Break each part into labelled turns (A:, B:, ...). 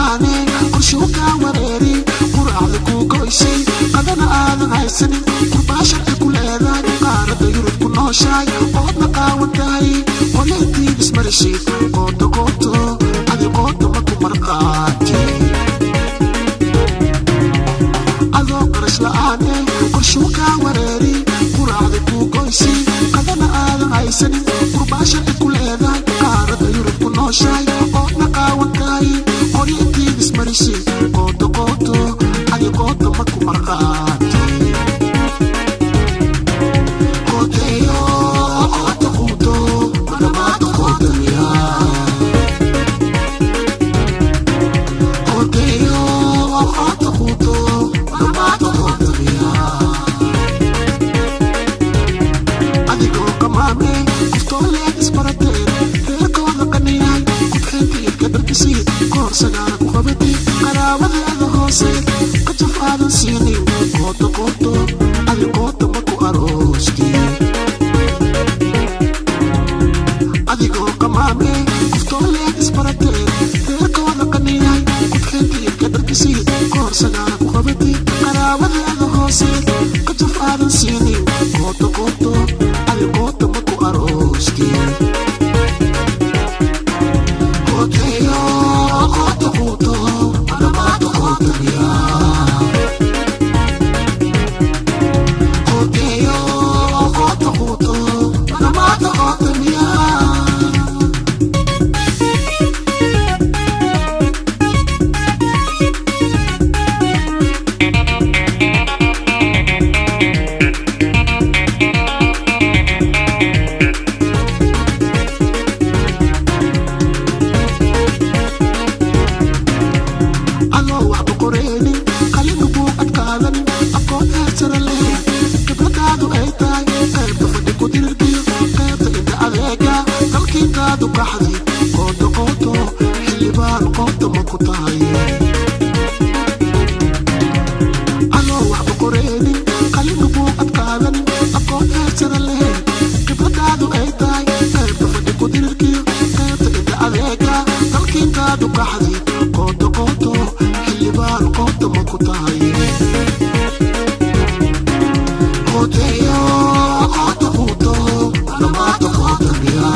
A: la-aane qorshuu kaa wareeri quraacda kuu goysay qadana aadan haysanin qurbaasharka ku leedahay qaarada yurub ku nooshahay oodna qaawan tahay qoleetii ismarashid qooto qooto adi qooto ma ku marqaati adoo qarash la-aane qorshuu kaa wareeri quraacda kuu goysay qadana aadan haysanin qurbaasharka ku leedahay qaarada yurub ku nooshahay oodna qaawan tahay qoleetii ismarashid qooto qooto adi qooto ma ku marqaati Qooteyo, qooto quuto, manamaata qootamiya. Qooteyo, qooto quuto, manamaata qootamiya. adigoo qamaame qoftooleed isbarateen reerkooda qaniyahay qubxeenta iyo kadarkisii koor sagaara ku qabatay qaraabadeeda hoose qajaf aadan siinin qooto qooto adi qoota ma ku aroosti adigoo qamaame qoftooleed isbarateen reerkooda qaniyahay qubxeenta iyo kadarkisii koor sagaara ku qabatay qaraabadeeda hoose qajaf aadan siinin qooto qooto adi qoota ma ku aroosti Qooteyo, qooto quuto, manamaata qootamiya. Qooteyo, qooto quuto, manamaata qootamiya. adoo waxba qoreynin qalin buu adkaadanin aqoon heersara leh khibradaadu ay tahay qaybta fadhi ku dirirkiyo qaybta inta adeega dalkiintaadu qaxdi qooto qooto xildhibaan qoota ma ku tahay adoo waxba qoreynin qalin buu adkaadanin aqoon heersara leh khibradaadu ay tahay qaybta fadhi ku dirirkiyo qaybta inta adeega dalkiintaadu qaxdi qooto qooto xildhibaan qoota ma ku tahay qooteyo qoota quuto manamaata qoota miya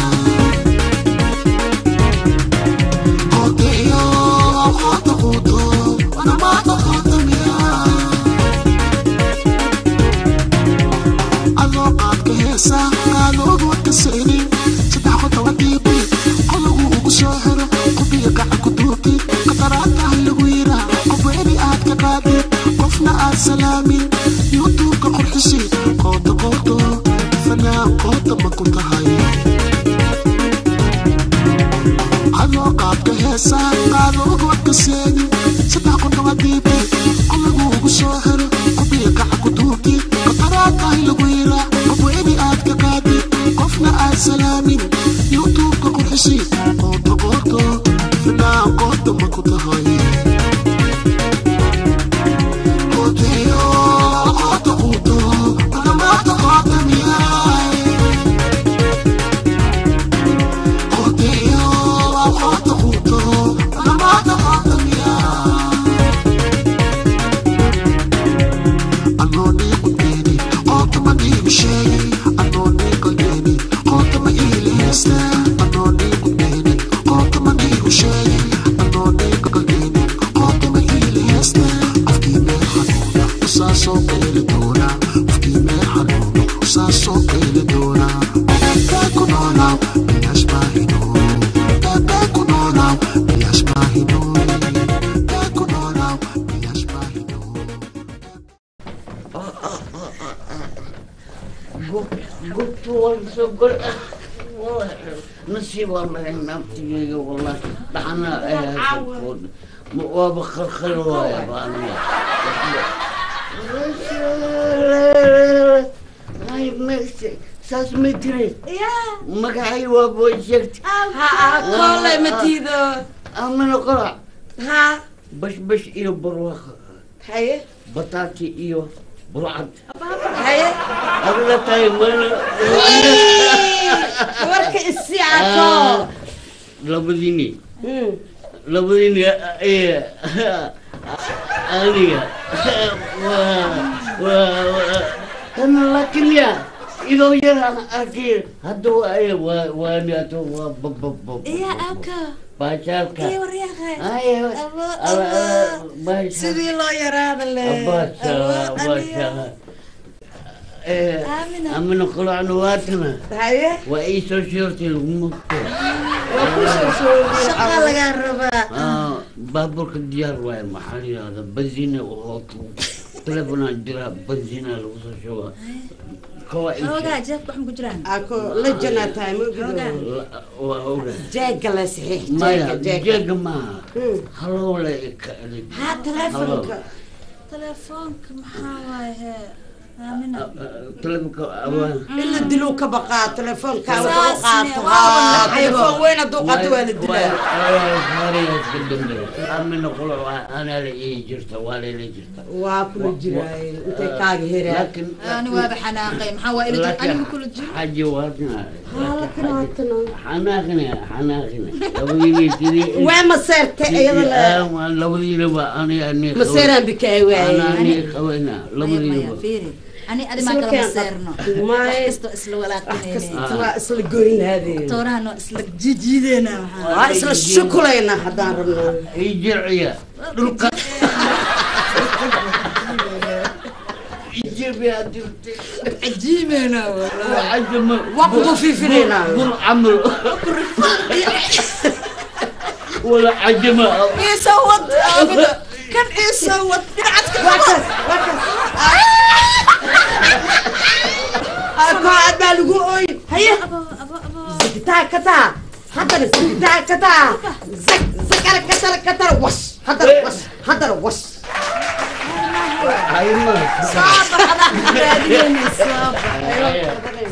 A: qooteyo qoota quuto manamaata qoota miya adoo qaadka heesa qaaloogu wadka seenin saddex qodobaadiibi qolagu ugu soo xiro qubiga gacan ku duubtid qataraatahay lagu yiraa qofweeni aad ka qaadid qofna aad salaamin yuutuubka qurxisid qooto qooto fanaan qoota ma ku tahay adoo qaadka heesa qaaloogu wadka seenin saddex qodobaadiibi qolagu ugu soo xiro qubiga gacan ku duubtid qataraatahay lagu yiraa qofweeni aad ka qaadid qofna aad salaamin yuutuubka qurxisid qooto qooto fanaan qoota ma ku tahay Qooteyo, qooto quuto, manamaata qoota miyaay. Qooteyo, qooto quuto, manamaata qoota miyaay. Anoo nii qudbeeni, qoota ma niigu sheegay. Anoo nii qalbeeni, qoota ma iili heesta. Anoo nii qudbeeni, qoota ma niigu sheegay. Anoo nii qalbeeni, qoota ma iili heesta. Qofkii meel xanuuna, usaasoo qeeli doona. Qofkii meel xanuuna, usaasoo qeeli doona. Eebee ku noolaaw, bilaash baa hinoo. Eebee ku noolaaw, bilaash baa hinoo. Eebee ku noolaaw, bilaash baa hinoo.
B: قلت والله نصيب والله نفسي والله دعنا وابخر خلوة يا باني هاي مكسي ساس مدري
C: يا
B: مقعي وابوجكت
C: ها كله متيدو
B: أمن قرع
C: ها
B: بش بش إيو بروخ
C: هاي
B: بطاطي إيو بروعد
C: هاي
B: أغلى تايم
C: ورك الساعة
B: labadiini labadiina ee aniga waa waa waa kana laakiin ya idoo yar aan arkay hadda waa waa waa niato waa bababab
C: iya abka
B: baashaalka
C: iyo waryaaqay
B: ay
C: Abo,
B: ala
C: abo.
B: baashal
C: sidii loo yaraada le
B: baashala baashala ee
C: Aamina.
B: amina qulacna waatana
C: haye
B: waa ii soo sheertay lagu mugto
C: waa kusoo shoogay shaqa lagaa rabaa
B: Ah, baabuurka diyaar waaye maxaa la yidhahda benzina oo telefonaa jira benzina lagu soo shuba kawa
C: xoogaa jeebka wax ma ku jiraan
D: ako la janaa tahay ma
C: Xoogaa.
D: ogido
B: waa oga
D: jeega la saxiix
B: maya
D: jeega jeega
B: jeega maaha
D: Hmm.
B: halowle
D: ha telefonka
C: telefoonka maxaa waaye hee aamina
B: telefonka awaan
D: in la diluu ka baqaa telefoonka
C: Saas
D: wuxuu qaato
C: ne, waa
D: haa
C: walaacayba.
D: telefoon weyn hadduu qaato waa la dilaa
B: amina qulac anaa la ii jirta waa layla jirta
D: waa kula jiraay intay kaaga heraan
B: laakiin
C: ani waaba xanaaqay maxaa waa ila jir aniga kula jiro
B: xaji waadna
D: halakanaatana
B: xanaaqina xanaaqina labadiina
D: waa maseerte iyada la
B: labadiinaba aniga ani
D: maseeraan bikaa waaye
B: ani qabana
C: maya maya
B: labadiinaba
C: fiiri ani adi maa
D: Isla
C: kala
D: keen
C: maseerno
D: Maya.
C: wax kasto isla walaaqinayne
D: kasta waa isla goynaadeen
C: toorahan waa isla jijiideena maxaa
D: waa isla shukulayna haddaan rabno
B: ii jirciya dhulka ijibiyaa jirtay
C: cajiimeena
B: عجم
D: وقت في فينا.
B: قل عمل ولا عجم
C: iisoo wad aamina kan iisoo wad dhinacadka
D: wakas wakas ako adaa lagu ooy haye
C: abo abo abo
D: zigtaa kataa haddana zigtaa kataa zag zagara katara katara wash haddana wash haddana wash
B: هاي ما
C: saaba adaa raadinayna saaba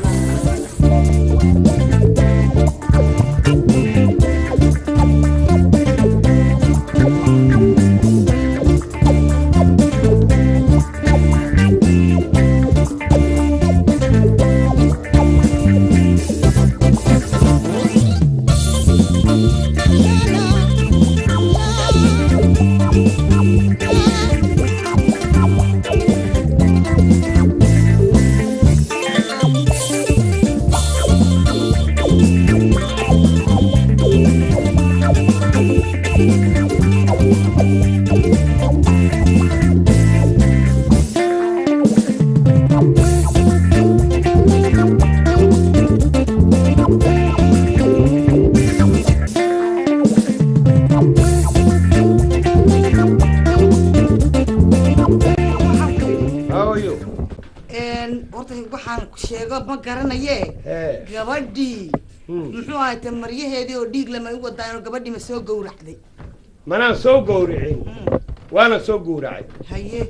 E: How are you?
D: horta waxaan sheego ma garanaye
E: Hey.
D: gabadhii
E: Hmm.
D: muxuu ahayte maryaheedii oo dhiig lama u wadaayo gabadhii ma soo gowracday
E: Manaan soo gowricin. Waana soo gowracay.
D: haye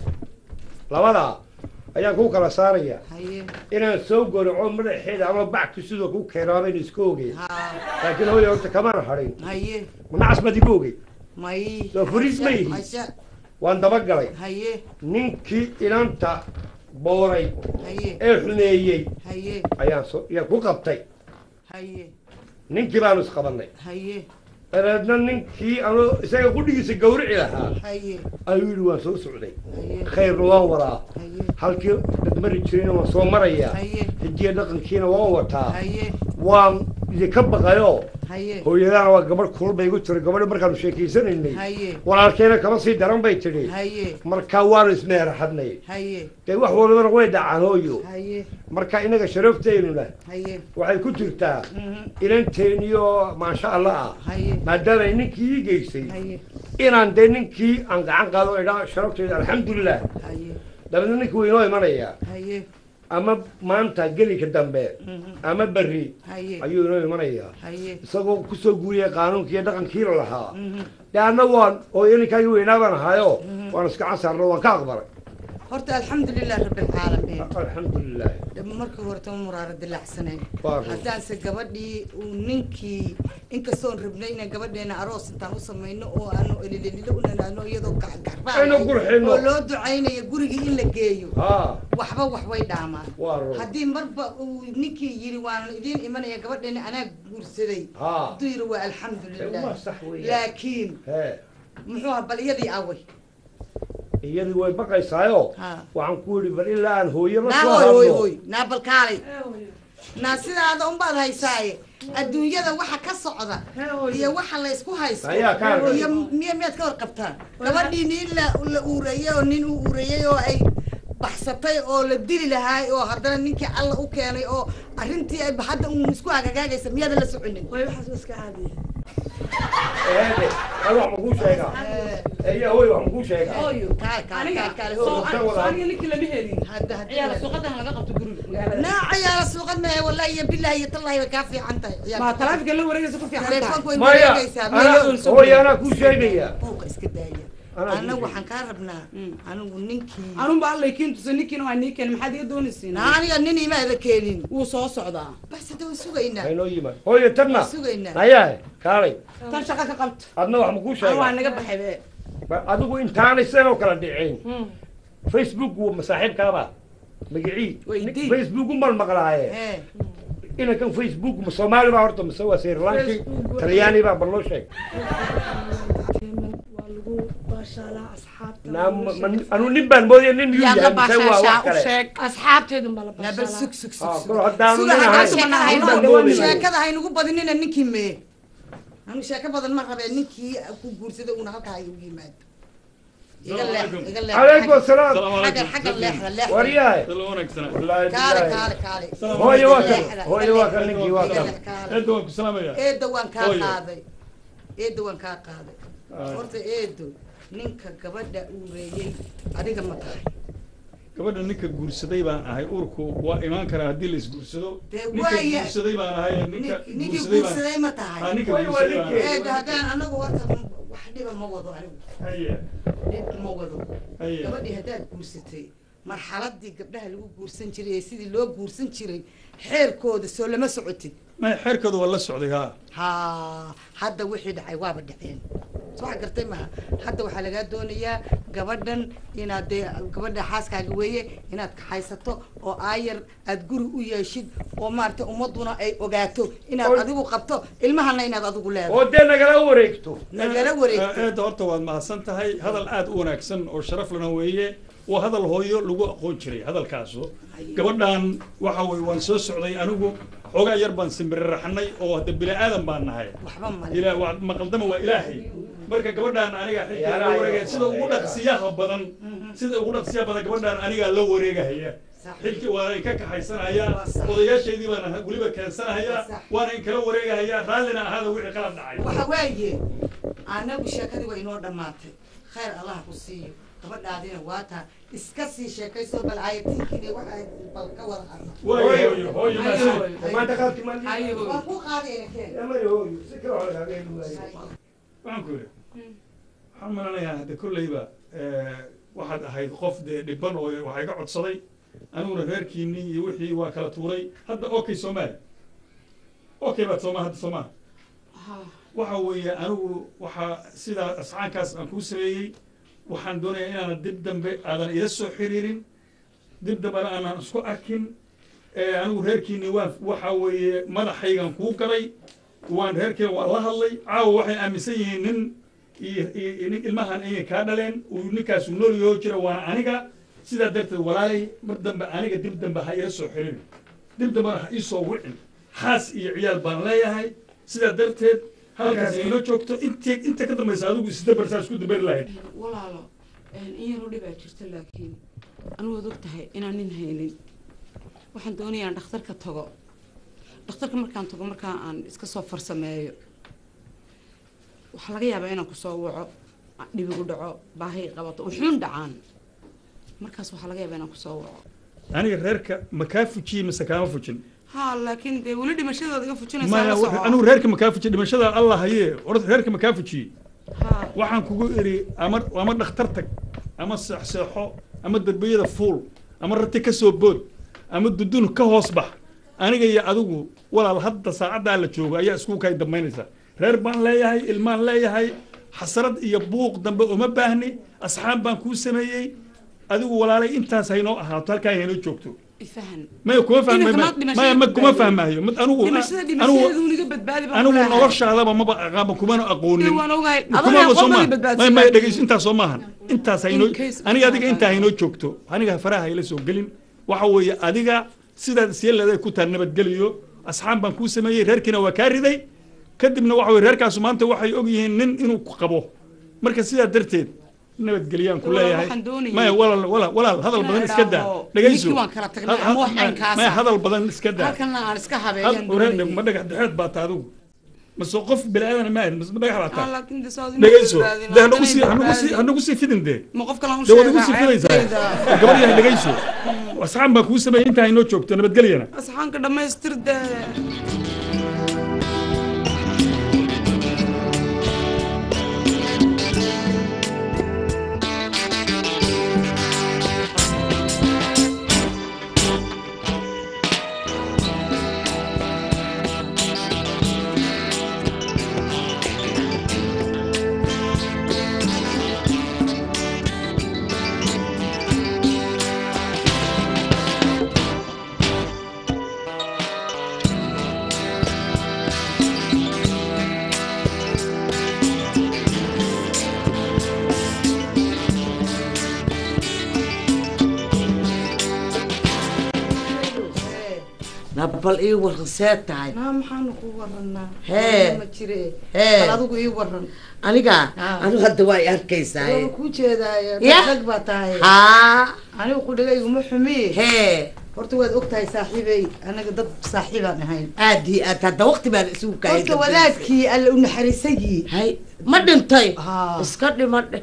E: Labadaa ayaan ku kala saaraya.
D: haye
E: Inaan soo gowraco madaxeeda ama backi sidoo ku keenaabayn iska ogey.
D: ha
E: Laakiin hooyo horta kamana harin.
D: haye
E: Manacas baad igu ogey.
D: may
E: Soo furis ma yihi?
D: Hasha,
E: Waan daba galay.
D: haye
E: Ninkii ilanta booray
D: haye
E: ee xumeeyey
D: haye
E: ayaan soo ayaan ku qabtay.
D: haye
E: Ninkii baanu isqabannay.
D: haye
E: dabeedna ninkii anuu isaga qudhigiisa gowrici lahaa
D: haye
E: ayuu yidhi waan soo socday
D: haye
E: khayrna waan wadaa
D: haye
E: halkii dadmari jirayna waan soo marayaa
D: haye
E: hijiya dhaqankiina waan wataa
D: haye
E: waan idinka baqayoo
D: haye
E: hooyadaana waa gabadh kulul bay igu tiri gabadhi markaanu sheekaysanaynay
D: haye
E: walaalkeena kama sii daran bay tidhi
D: haye
E: markaa waanu ismeeraxadnay
D: haye
E: dee wax walbana way dhacaan hooyo
D: haye
E: marka inaga sharafteenuna
D: haye
E: waxay ku jirtaa
D: mhm,
E: inanteeniyo maasha allah ah
D: haye
E: maadaama ay ninkii ii geysay
D: haye
E: inaan dee ninkii aan gacan qaado idhaa sharafteeda alxamdulilah
D: haye
E: dabeedna ninkii wuu inoo imanayaa
D: haye
E: ama maanta gelika dambe
D: mhm,
E: ama berri
D: haye
E: ayuu inoo imanayaa
D: haye
E: isagoo kusoo guuriyay qaanuunkii iyo dhaqankiila lahaa
D: mhm,
E: dee anna waan oo ininkaagii weynaa baan ahaayo waan iska casaarno waan ka aqbalay
D: horta alxamdulilah rabbilcaalamiin
E: alxamdulilah
D: marka horta ma muraara dilacsanay
E: Waa run.
D: haddaanse gabadhii uu ninkii inkastoon rabnay inaan gabadheena aroos intaan u samayno oo aanu elilelilo u nanaano iyadoo
E: Aynu qurxino.
D: oo loo ducaynayo gurigii in la geeyo
E: ha
D: waxba wax way dhaamaan
E: waa run
D: haddii marba uu ninkii yiri waan idiin imanaya gabadheena anaa guursaday
E: ha
D: hadduu yiri waa
E: waa
D: alxamdulilah
E: sax weeyaan
D: laakiin
E: he
D: muxuu ahaa bal iyadii away
E: iyadii way baqaysaayo
D: Ha.
E: waxaan ku yidhi bal ilaa aan hooyo la
D: naa
E: soo
D: hoy hoy
E: hadlo
D: hoy naa balkaalay naa sidaada unbaad haysaaye adduunyada waxa ka socda iyo waxa la isku haysto
E: Ayaa ka hadlay.
D: iyo miya miyaad ka warqabtaan gabadhii nin la la uureeyey oo nin u uureeyey oo ay baxsatay oo la dili lahaay oo haddana ninkii alla u keenay oo arrintii ay hadda uun isku hagagaagaysa miyaadan la soconin
C: way waxaas iska caadiya
E: eede hal wax makuu sheegaa eya hooy wax makuu sheegaa
C: hooyo
D: kaale kaale
C: aniga
D: kaale kaale
C: soo
D: hoy.
E: soo wada.
C: aniga ninkii lama helin
D: hadda hadda
C: ciyaala suuqadan laga qabto guriga magaalada
D: naaca yaala suuqad maahe wallahi iyo billahi iyo tallahi way kaa fiican tahay
C: ma taraafika la wareegaysa ku fiican tahay
D: teleefonku way
E: maya
D: wareegaysaa
E: ana hooy anaa kuu sheegaya
D: buuqa iska daaya
E: Anaa
D: anagu
E: kuu
D: waxaan kaa rabnaa anigu ninkii
C: anun ba allay kiin tusay ninkiina waa nii keenay maxaad iga doonaysiin
D: na aniga nin imaada keenin
C: wuu soo socdaa
D: bas hadda waan sugaynaa
E: haynoo yimaad hooyo tanna
D: waan sugaynaa
E: ayaa kaalay
C: tan shaqa ka qabta
E: adna wax makuu
C: an waa
E: sheegaa
C: naga baxay be
E: Ba- adigu intaanay sidoo kala dhicin facebook waa masaaxiibkaaba magicii
C: Weydii.
E: facebook umal maqlaaye
D: ee
E: inankan facebook ma soomaali baa horta mise waa sri lanki
C: Facebook.
E: talyaani baa bal loo sheeg
F: waa lagu baashaalaa asxaabta
E: Naa ma- ma- anu nin baan moodaya nin miyuu
C: yaad la
E: yahay mise waa
C: baashaashaa
E: wax
C: u
E: kale
C: sheeg
F: asxaabteedun baa la
D: na bal sug
F: baashaalaa
D: sug
E: Ah,
D: sug
E: kol
D: sug
E: haddaanu
D: suga
E: nin
D: haddaan
E: ahayn,
D: sheeka
E: nin
D: hayno
E: baan moodaya.
D: sheekada haynugu badinina ninkii mee anu sheeko badan ma rabee ninkii ku guursaday uuna halkaa ay ugu yimaado iga leex iga leex
E: calaykum asalaam
D: xagga xagga leexda leexda
E: waryahay
G: Sala wanaagsanaa.
E: wallaahi
D: kaale
E: billaahi.
D: kaale kaale
E: hooyo waa kan
D: Leexda,
E: hooyo waa kan
D: leexda,
E: ninkii waa kan
D: leexda, kaale.
G: Eedda waan ku salaamayaa.
D: eedo waan kaa
G: Hooyo.
D: qaaday eedo waan kaa qaaday horta eedo ninka gabadha uureeyey adiga ma tahay
G: Gabadha ninka guursaday baan ahay uurku waa imaan karaa haddii la isguursado.
D: Dee
G: Ninka
D: waaya.
G: guursaday baan ahay ninka
D: Nin- ninkii
G: guursaday baan.
D: guursaday ma
G: Ah,
D: tahay
G: ninka
E: Way waa
G: guursaday baan
E: ninkii.
G: ahay.
D: eedo haddaan anagu horta wax dhiba ma wado anigu
G: Haye,
D: dhib ma wado
G: haye.
D: gabadhii haddaad guursatay marxaladii gabdhaha lagu guursan jiray ee sidii loo guursan jiray xeerkooda soo lama socotid
G: Maya xeerkooda waa la socday haa.
D: ha hadda wixii dhacay waaba dhaceen soo wax gartay maha hadda waxaa lagaa doonayaa gabadhan inaad dee gabadha xaaskaaga weeye inaad kaxaysato oo aayar aad guri u yeeshid oo maaragtay ummaduna ay ogaato inaad
E: Oo-
D: adigu qabto ilmahana inaad adigu leedahay
E: oo dee nagala wareegto
D: nagala wareegto
G: Eedda horta waad mahadsan tahay hadal aad u wanaagsan oo sharaf lana weeye waa hadal hooyo lagu aqoon jiray hadalkaasu gabadhan waxa weye waan soo socday anigu xoogaa yar baan simbiriraxnay oo hadda bini aadan baan nahay
D: waxba male
G: ilaa waa maqaldama waa ilaahay marka gabadhaan aniga xilkaa la wareegaya sida ugu dhaqsiyaha badan sida ugu dhaqsiyaha badan gabadhaan anigaa la wareegahaya
D: Sax.
G: xilki waa in ka kaxaysanaya
D: Waa sax.
G: odayaashaydii baan weliba keensanaya
D: Waa sax.
G: waana in kala wareegahaya raallina ahaada wixii qalad dhacay
D: waxa waaye anagu sheekadii waa inoo dhammaatay khayr allah ku siiyo gabadhaadina waa taa iska sii sheekayso bal ayatinkiina waxa bal ka wada hadla
G: waayo hooyo hooyo
C: Haye,
G: maasan
C: hooyo.
E: maanta qaadki ma
C: Haye, hooyo.
D: waan ku qaadayna keen
E: amay hooyo si kale wax lagaaga heli waayo
G: waxaan ku yidhi waxaan malanayaa hadda kolleyba waxaad ahayd qof dee dhiban oo waxaa iga codsaday aniguna reerkiinii iyo wixii waa kala tuuray hadda okay soomaali okay baad sooma hadda soomaa waxa weeye anigu waxaa sidaa asxaankaas aan kuu sameeyey waxaan doonayaa inaanan dib dambe aadan ila soo xiriirin dib dambena aanan isku arkin ee anigu reerkiinii waan waxa weeye madaxaygan kuu galay waan reerkeen waan la hadlay caawa waxay aaminsan yihiin nin iyo iyo nin ilmahan inay kaa dhaleen uu ninkaasu nool yoo jira waana aniga sidaa darteed walaalay mar dambe aniga dib dambe ha ila soo xiriirin dib dambena ha ii soo wicin xaas iyo ciyaal baan leeyahay sidaa darteed halkaas ila joogto int inta ka dambaysa adigu isdabarsaa isku dabari lahayd
C: walaalo in yaroo dhibaa jirta laakiin anugu waad og tahay inaan nin haynin waxaan doonayaa aan dhakhtarka tago dhakhtarka markaan tago markaa aan iska soo farsameeyo waxaa laga yaabaa inaan kusoo waco dhibigu dhaco baahi qabato wuxuun dhacaan markaas waxaa laga yaabaa inaan kusoo waco
G: aniga reerka ma kaa fujiyey mise kaama fujin
C: ha laakiin dee weli dhimashadooda iga fujinaysaa
G: maya
C: la
G: wuxuu-
C: soco
G: anigu reerka ma kaa fujiyey dhimashada allah hayee orda reerka ma kaa fujiyey
C: ha
G: waxaan kugu iri ama ama dhakhtar tag ama seexseexo ama derbiyada fuul ama rati ka soo bood ama dudun ka hoos bax aniga iyo adigu walaal hadda saacaddaa la joogo ayaa isku kay dambaynaysa reer baan leeyahay ilmaan leeyahay xasrad iyo buuq dambe uma baahni asxaab baan kuu sameeyey adigu walaalay intaas haynoo ahaato halkaa haynoo joogto
C: ifahan
G: maya kuma fahmay
C: Inanka
G: maya
C: maad
G: maya ma kuma
C: dhimashada
G: fahmayo mid anigu
C: dhimashada
G: anigu
C: dhimashadeedu niga badbaadi baan
G: anigu
C: ku leeyahay.
G: noloshaadaba maba aqaaba kumana aqoonin
C: Dee waan ogahay
G: Kuma
C: adana
G: ba soo
C: qofkii
G: maaha.
C: badbaadsan
G: Maya, maya,
C: laakiin-
G: dhegeyso intaas soo maahan intaas haynoo
C: In case
G: aniga
C: uu
G: adiga
C: badbaado.
G: intaa haynoo joogto aniga faraha hayla soo gelin waxa weeye adiga sidaad isyeelada ku tahay nabadgeliyo asxaab baan kuu sameeyey reerkiina waa kaa riday kadibna waxa weye reerkaasu maanta waxay og yihiin nin inuu ku qabo marka sidaa darteed nabadgeliyaan ku
C: Walaal,
G: leeyahay
C: waxaan doonayay-
G: maya walaal walaal walaal hadal
C: Inaan
G: badan iska daa
C: idhaahdo,
G: dhegeyso
C: ninkii waan kala tagnay,
G: Had-
C: ama wax
G: had-
C: caynkaas
G: maya
C: ah.
G: hadal badan iska daa
C: halkana aan iska
G: Had-
C: habeeyaan
G: wareer-
C: doonayay.
G: ma dhagax dhexeed baa ta adigu mase qof bini aadan ma ahayn mase ma dhagax baa
C: Ah,
G: taa
C: laakiin dee saas inuu
G: dhegeyso
C: badbaadin,
G: dee hanagu
C: haddana
G: sii hanagu sii
C: badbaadin.
G: hanagu sii fidin dee
C: ma qof kale aan u
G: dee waad igu
C: sheegaa,
G: sii fidaysaa
C: ceebtayda.
G: gabar yahay dhegeyso asxaab baa kuu sameeyey intaa inoo joogto nabadgelyana
C: asxaanka dhammaystir dee
B: nabal ii waran see tahay
D: naa maxaanu ku waranaa
B: Hee.
D: ma jire
B: Hee.
D: bal adigu ii waran
B: aniga
D: Ah.
B: anigu hadda waa i arkaysaa
D: waa ku jeedaayo
B: Ya.
D: dhag baa tahay
B: haa
D: anigu ku dhaga iguma xumi
B: hee
D: horta waad og tahay saaxiibey anaga dad saaxiibaan ahayn
B: aad iyo aad hadda waqti baan isugu kaayay
D: horta wadaadkii alle u naxariisagii
B: hay ma dhintay
D: Haa.
B: iska dhima dhe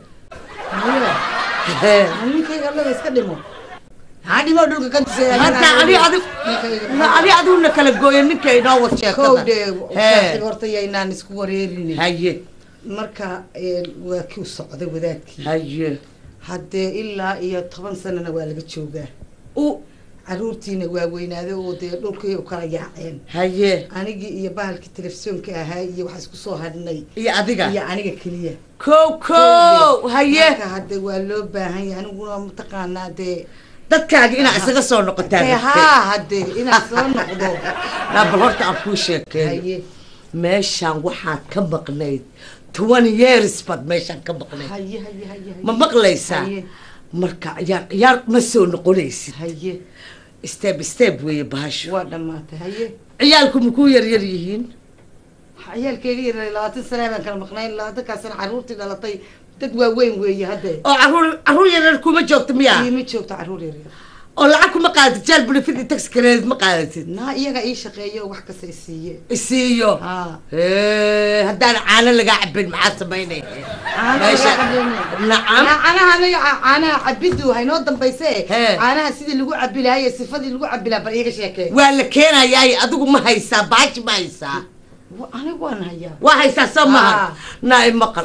D: haya
B: Hee.
D: ninkayga allaga iska dhimo maxaa dhimo dhulka ka tusaya
B: hadda ani adig ma ani adiguna kala gooyo ninka inoo wad
D: kow
B: sheekada
D: dhee
B: Hee.
D: saaxiib horta yaynaan isku wareerini
B: haye
D: marka een, waa kii u socday wadaadkii
B: haye
D: haddee ilaa iyo toban sanana waa laga joogaa
B: u
D: caruurtiina waa weynaaday oo dee dhulkii u kala yaaceen
B: haye
D: anigii iyo bahalkii telefishoonka ahaa iyo waxaa isku soo hadhnay
B: iyo adiga
D: iyo aniga keliya
B: kow kow haye
D: marka hadde waa loo baahan yahay aniguna mataqaanaa dee
B: dadkaaga inaa isaga soo noqotaa
D: dee haa hadde inaan soo noqdo
B: naa bal horta aan kuu sheekeeyo
D: haye
B: meeshaan waxaad ka maqnayd toban years baad meeshaan ka maqnayd
D: haye haye haye
B: ma maqlaysaa
D: haye
B: marka ciyaar ciyaar ma soo noqonaysid
D: haye
B: step step weeye bahasho
D: waa dhammaatay haye
B: ciyaalku makuu yar yar yihiin
D: ciyaalkeega yaray labaatan sana baan kala maqnayn labaatankaasana caruurtii dhalatay dad waaweyn weeye hadde
B: oo caruur caruur yar yar kuma joogto miyaa
D: iima joogto caruur yaryar
B: oo lacag kuma qaadatid jaal benefit iyo tax credit ma qaadatid
D: naa iyaga ii shaqeeyo oo wax kasta i siiye
B: isiiyo
D: haa
B: Hee, haddaan caano lagaa cabin maxaa samaynaya meesha nacam
D: caanaha anaga caanaha cabidu haynoo dambayse
B: Hee.
D: caanaha sidii lagu cabi lahaa iyo sifadii lagu cabi lahaa bal iiga sheekee
B: waa la keenayaa adigu ma haysaa baaji ma haysaa
D: Wa- anigu waan hayaa
B: waa haysaa soo maha
D: Ah.
B: naa maqal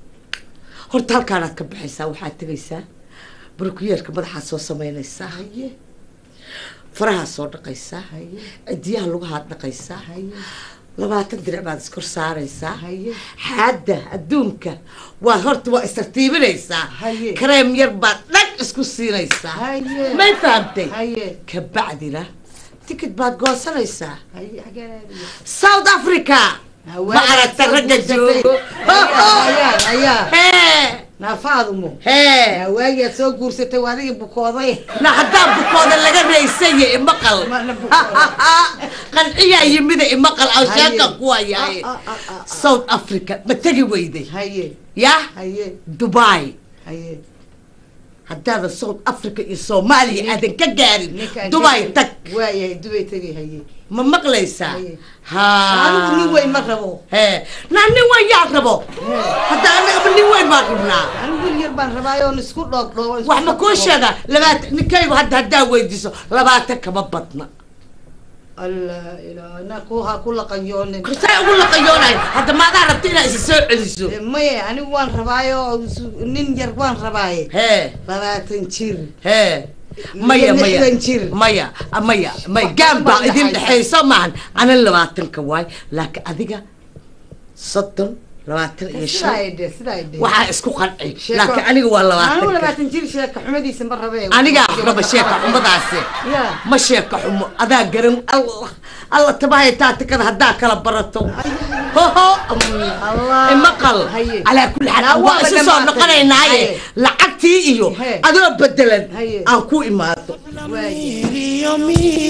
B: horta halkaanaad ka baxaysaa waxaad tegaysaa barkuyeerka madaxaad soo samaynaysaa
D: haye
B: farahaad soo dhaqaysaa
D: haye
B: cidiyaha lugahaad dhaqaysaa
D: haye
B: labaatan dirac baad iskor saaraysaa
D: haye
B: xaadda adduunka waa horta waa istartiibinaysaa
D: Haye.
B: kareem yar baad dhag isku siinaysaa
D: haye
B: may fahamtay
D: haye
B: kabacdina tikid baad goosanaysaa
D: haye xageen aadaya?
B: south africa
D: Hawaa-
B: ma aragta ragga joogo
D: hayaa hayaa
B: hee
D: naafaadumo
B: hee
D: hawaagiaad soo guursatay waa adigii bukooday
B: na haddaa bukooda laga raysanya imaqal
D: Ma- na bukooda.
B: qanciyaa yimida imaqal aan
D: Haye.
B: sheeka kuwayahay
D: Ah, ah, ah, ah.
B: south africa ma tegi weyday
D: haye
B: yah
D: haye
B: dubai
D: haye
B: haddaadan south africa iyo soomaaliya aadan ka gaarin
D: ninkaan
B: dubai
D: ka-
B: tag
D: waayahay dubay tegay haye
B: ma maqlaysaa
D: Haye.
B: ha
D: anigu nin weyn ma rabo
B: hee naa nin weyn yaa rabo hadda anagaba nin weyn baan rabnaa
D: anigu wiil yar baan rabaa oon isku dhoog dhoogo isku
B: wax ma kuu
D: dhoogo.
B: sheegaa labaatan ninkaygu hadda haddaa weydiiso labaatan kama badna
D: allah ilaa na ku ha ku laqanyoonin
H: say ugu laqayoonahay hadda maadaa rabta inaad isa soo celiso
D: Eh, maye anigu waan rabaayo su- nin yar waan rabaaye
H: hee
D: labaatan jir
H: hee maya maya
D: lixdan jir.
H: maya maya maya gaan baa idin dhexayso maahan ana labaatanka waay laakiin adiga soddon labaatan iyo
D: sidaa
H: shan
D: ay dhe sidaa ay dhe
H: waxaa isku qanci
D: Sheeko-
H: laakiin aniga waa
D: anigu
H: labaatanka
D: labaatan jir sheeka xumadiisa ma rabe
H: anigaa raba sheeka xumadaasi
D: Ya.
H: ma sheeka xumo adaa garan allah alla tabahay taatikada haddaa kala barato hoho
D: Allah.
H: maqal
D: Haye.
H: calaa kulli xaal
D: Naa
H: waa
D: waaba
H: isu soo
D: dhamaatay.
H: noqonaynaaye
D: Haye.
H: lacagtii iyo
D: He.
H: adoo bedelan
D: Haye.
H: aan ku imaado
D: waaye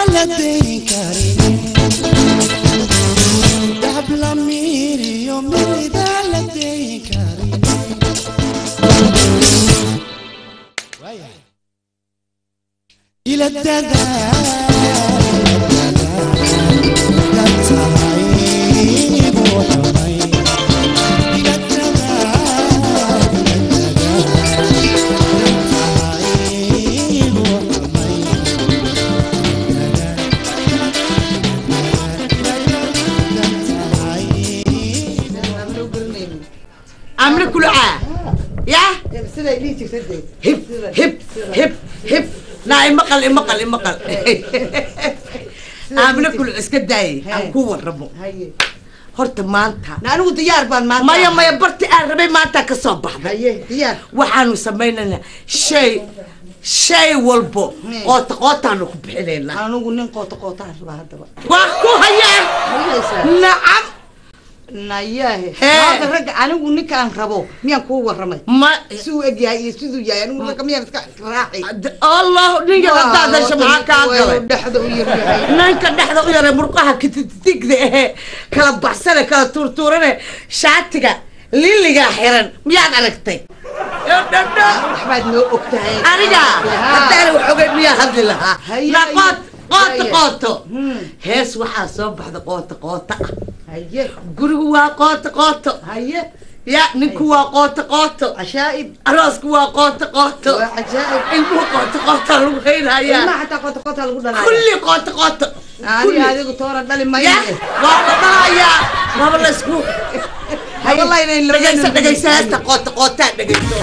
D: Aan loo garanaynin.
H: amri kulucaa yah
D: Eh, siday dhihi jirta dee
H: hib hib hib hib naa imaqal imaqal imaqal amri kuluc iska daayay aan ku waramo
D: haye
H: horta maanta
D: na anigu diyaar baan maanta
H: maya maya barti aan rabay maanta ka soo baxday
D: haye diyaar
H: waxaanu samaynaynaa shay shay walbo qoota qootaanu ku bixinaynaa
D: anigu nin qoota qootaan rabaa haddaba
H: waa ku hayaan
D: hayaysaa
H: nacam
D: nayahe
H: Hee.
D: maanta ragga anigu ninkaan rabo miyaan kuu warramay
H: ma
D: siduu eg yahay iyo siduu yahay anigu ragga miyaan iska raaci
H: allah ninka haddaad hesho maxaa kaa galay
D: dhexda u yar yahay
H: ninka dhexda u yaray murqaha kititigda ahee kala baxsane kala tuurtuurane shaatiga liligaa xiran miyaad aragtay dhadha
D: waxbaad noo og tahay
H: aniga haddaana wax ogay miyaa hadli lahaa
D: Haye,
H: na qoot qoota
D: haye.
H: qooto
D: Hmm.
H: hees waxaa soo baxda qoota qoota ah
D: haye
H: gurigu waa qoota qooto
D: haye
H: ya ninku waa qoota qooto
D: cashaa'ib
H: aroosku waa qoota qooto
D: waa cajaa'ib
H: ilmuhu qoota qoota lagu haynayaa
D: ilmaha xataa qoota qoota lagu dhalaayo
H: kulli qoota qoota
D: ani adigu toona dhali
H: ya
D: mayo
H: waa la dhalayaa waaba laysku
D: Wallahi inay labada
H: dhegaysa
D: nin-
H: dhegaysa heesta qoota qootaa dhegayso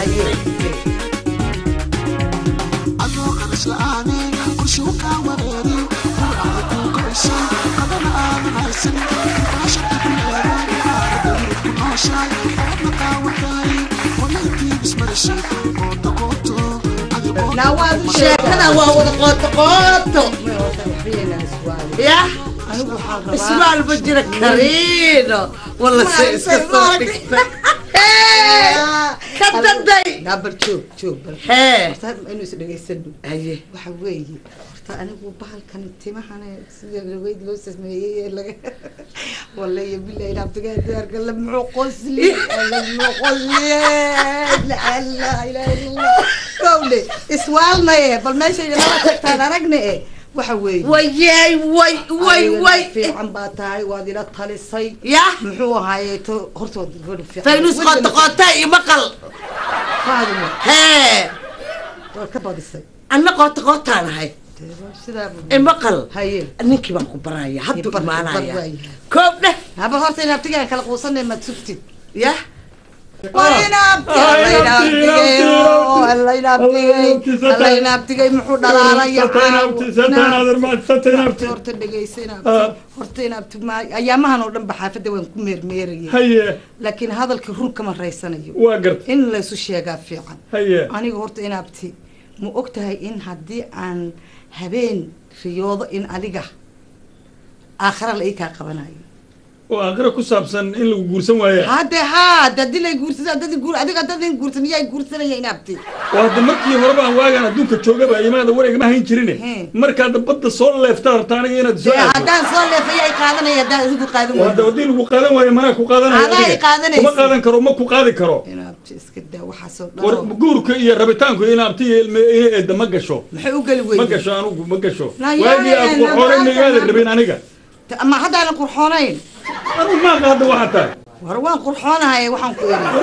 A: adoo qaras la'aane qorshuu kaa wareeri ruucada kuu goysay qadana aadan haysan baashada ku leeday aaradda yurub ku nooshaay oodna qaawataay walaytii ismarashay qoota qooto adigoo
D: Naa waad u
H: sheekada waa wada qoota qooto ya
D: anigu waxaan rabaa
H: ismaal ma jira kariino wala se iska soo dhigtay ka daday
D: naa bal joog joog bal
H: hee
D: horta inuu is dhegaysano
H: haye
D: waxa weeye horta anigu bahalkan timahan sida laweyd loo sameeyey ee laga wallaahi billahi abtigaa diyaarka la muxuu qosli la muxuu qosli la ilaha illallah kowle iswaalnaye bal meesha inala tagtaan aragna e waxa weeye
H: wayay way way
D: Adigana
H: way
D: fiican baa tahay waad ila talisay
H: ya
D: muxuu ahaaye to hortood gabadha fiican
H: faynus qoota qoota iyo maqal
D: faadimo
H: hee
D: waad ka badisay
H: anna qoota qootaan ahay
D: sidaa
H: imaqal
D: haye
H: ninkii baan ku baraya hadduu
D: Bar- bar
H: imaanaya
D: waaya.
H: koob dheh
D: haba horta in abtigaan kala quusanay maad sugtid
H: ya
D: alainaabtigay muxuu dhalaalaya horta dhegeysa horta inaabti ayaamahan oo dhan ba xaafadda waan ku meermeerayay
G: haye
D: laakiin hadalkii run kama raysanayo
G: waa garta
D: in laysu sheegaa fiican
G: haye
D: aniga horta inaabti ma og tahay in haddii aan habeen riyoodo in adiga aakhara la ii kaa qabanayo
G: oo aakhira ku saabsan in lagu guursan waaye
D: hadde haa dadii lay guursada dadii guur adiga dadin guursan yaa guursanaya inaabti
G: waa hadda markii horeba aan waagaan adduunka joogaba imaada wareegama hayn jirine
D: Hmm.
G: markaad badda soo leefta rabta aniga inaad soo
D: dee
G: aado
D: haddaan soo leefaya ay qaadanaya haddaan adigu qaadan
G: waa hadda
D: weydo
G: haddii lagu qaadan waayo manaa ku qaadanaya
D: Adaa ay
G: adiga.
D: qaadanaysa.
G: kuma qaadan karo ma ku qaadi karo
D: inaabti iska daa waxaasoo
G: war
D: dhan
G: guurka iyo rabitaanku in abti iyo ilme ina eedda ma gasho
D: maxay u geli
G: ma
D: weyday
G: gasho anugu ma gasho
D: Na
G: waagii aad
D: yaayeen,
G: qurxoonay
D: na
G: magaada
D: baatan.
G: rabin aniga
D: ama haddaanan qurxoonayn
G: anugu maaqa hadda waxaa tahay
D: war waan qurxoonahay waxaan ku eri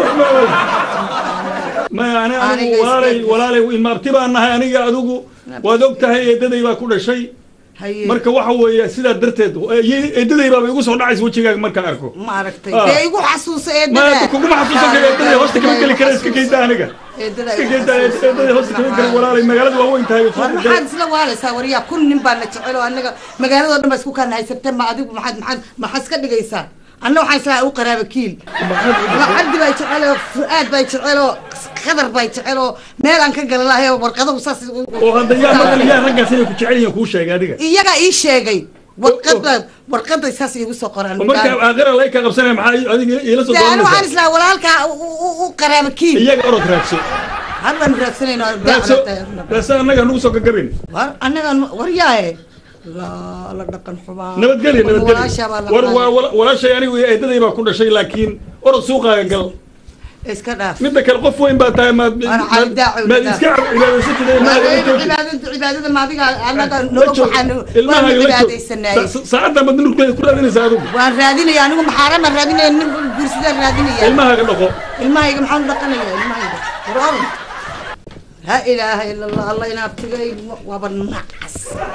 G: maya ani
D: Aniga
G: anigu
D: iska
G: walaalay
D: eg.
G: walaalay imaabti baan nahay aniga adigu waad og tahay eedaday baa ku dhashay
D: Haye.
G: marka waxa weeye sidaa darteed eedaday baaba igu soo dhacaysa wejigaaga markaan arko
D: ma aragtay
G: Ah.
D: dee igu xasuusa
G: ma
D: eedada
G: kuguma xasuusan kara eedaday hoosta kama geli kara iska geyda aniga
D: eedada
G: iska geyda eedaday hoosta kama geli walaalay magaalada waa weyn tahay
D: war maxaad isla waalaysaa waryaa kun nin baa na jecel oo anaga magaaladoo dhan baa isku kaan haysatee ma adigu maxaad maxaad maxaad iska dhigaysaa anna waxaan islahaa u qaraaba kiil cabdi baa jecel oo fu-aad baa jecel oo khadar baa jecel oo meel aan ka gala lahay oo warqadahu saas
G: oo hadda yaa marka yaa raggaas inay ku jecel yihiin kuu sheegay adiga
D: iyagaa ii sheegay warqada warqaday saas iigu soo qoraan
G: oo marka aakhira lay ka qabsanaya maxaa adiga ila soo
D: dee anu waxaan
G: doonaysaa
D: islahaa walaalkaa u- u u qaraaba kiil
G: iyaga orod raadso
D: haddaanu raadsanayno
G: raadso raadso annaga nugu soo gagabin
D: war anagaan waryaaye laa la dhaqan xubaa
G: nabadgelya
D: walaashaa baa la
G: nabadgelya war waa
D: qaadaya.
G: wala- walaashay anigu iyo eedaday baa ku dhashay laakiin orod suuqaaga gal
D: iska dhaaf
G: midda kale qof weyn baa tahay maad
D: Ana cali daaci
G: maad
D: wada.
G: iska cibaadaysatid
D: cibaadada cibaadada maadiga anaga nolog waxaan waanu cibaadaysanaaye
G: saacadda baad nurkeeda ku raadinaysaa adigu
D: waan raadinaya anigu maxaaran baan raadinaya nin guursadaan raadinaya
G: ilmahaaga dhaqo
D: ilmahayga maxaan u dhaqanaya ilmahayga war ha ilaaha ila allah allah inaabtigay waaba nacas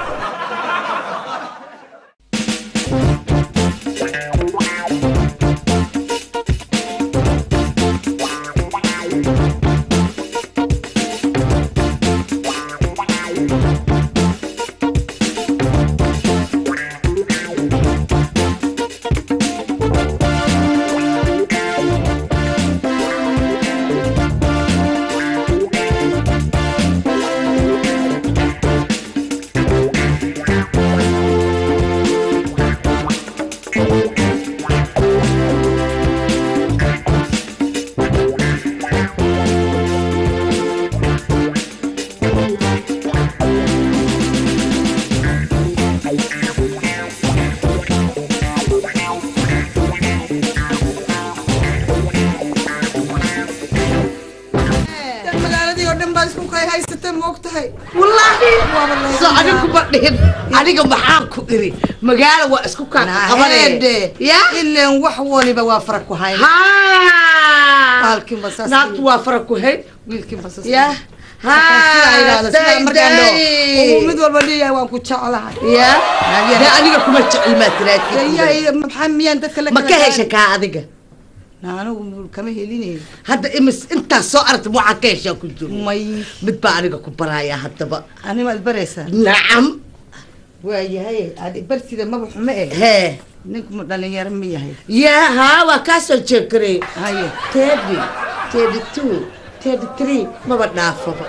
D: magaaladii oo dhan baa isku kay haysatee ma og tahay
H: wallaahi
D: Waaba la
H: soo
D: yaabaa.
H: adigu ma dhihin aniga maxaan ku iri magaalo waa isku kaa qabanaya
D: Naheede.
H: ya
D: ileen wax waliba waa fara ku hayn
H: ha
D: Baalkiinba saas
H: naagtu waa fara ku hayn
D: wiilkiinba saas
H: ya ha day day
D: mid walba leeyahay waan ku jeclahay
H: ya de aniga kuma jecel maa tiraati
D: Yahay, maxaa miyaan dadka la
H: ma
D: kala
H: ka
D: gaadhin?
H: hesha kaa adiga
D: Na, anigu kama helinayn
H: hadda imis intaas soo aragta waxaa ka heshaa ku jiro
D: may
H: mid baa aniga ku baraya haddaba
D: ani maad baraysaa
H: nacam
D: waayahay adi barsida maba xume eh
H: hee
D: ninku ma dhalinyaro ma yahay
H: ya haa waa kaa soo jeekarey
D: haye
H: thirty thirty two thirty three maba dhaafaba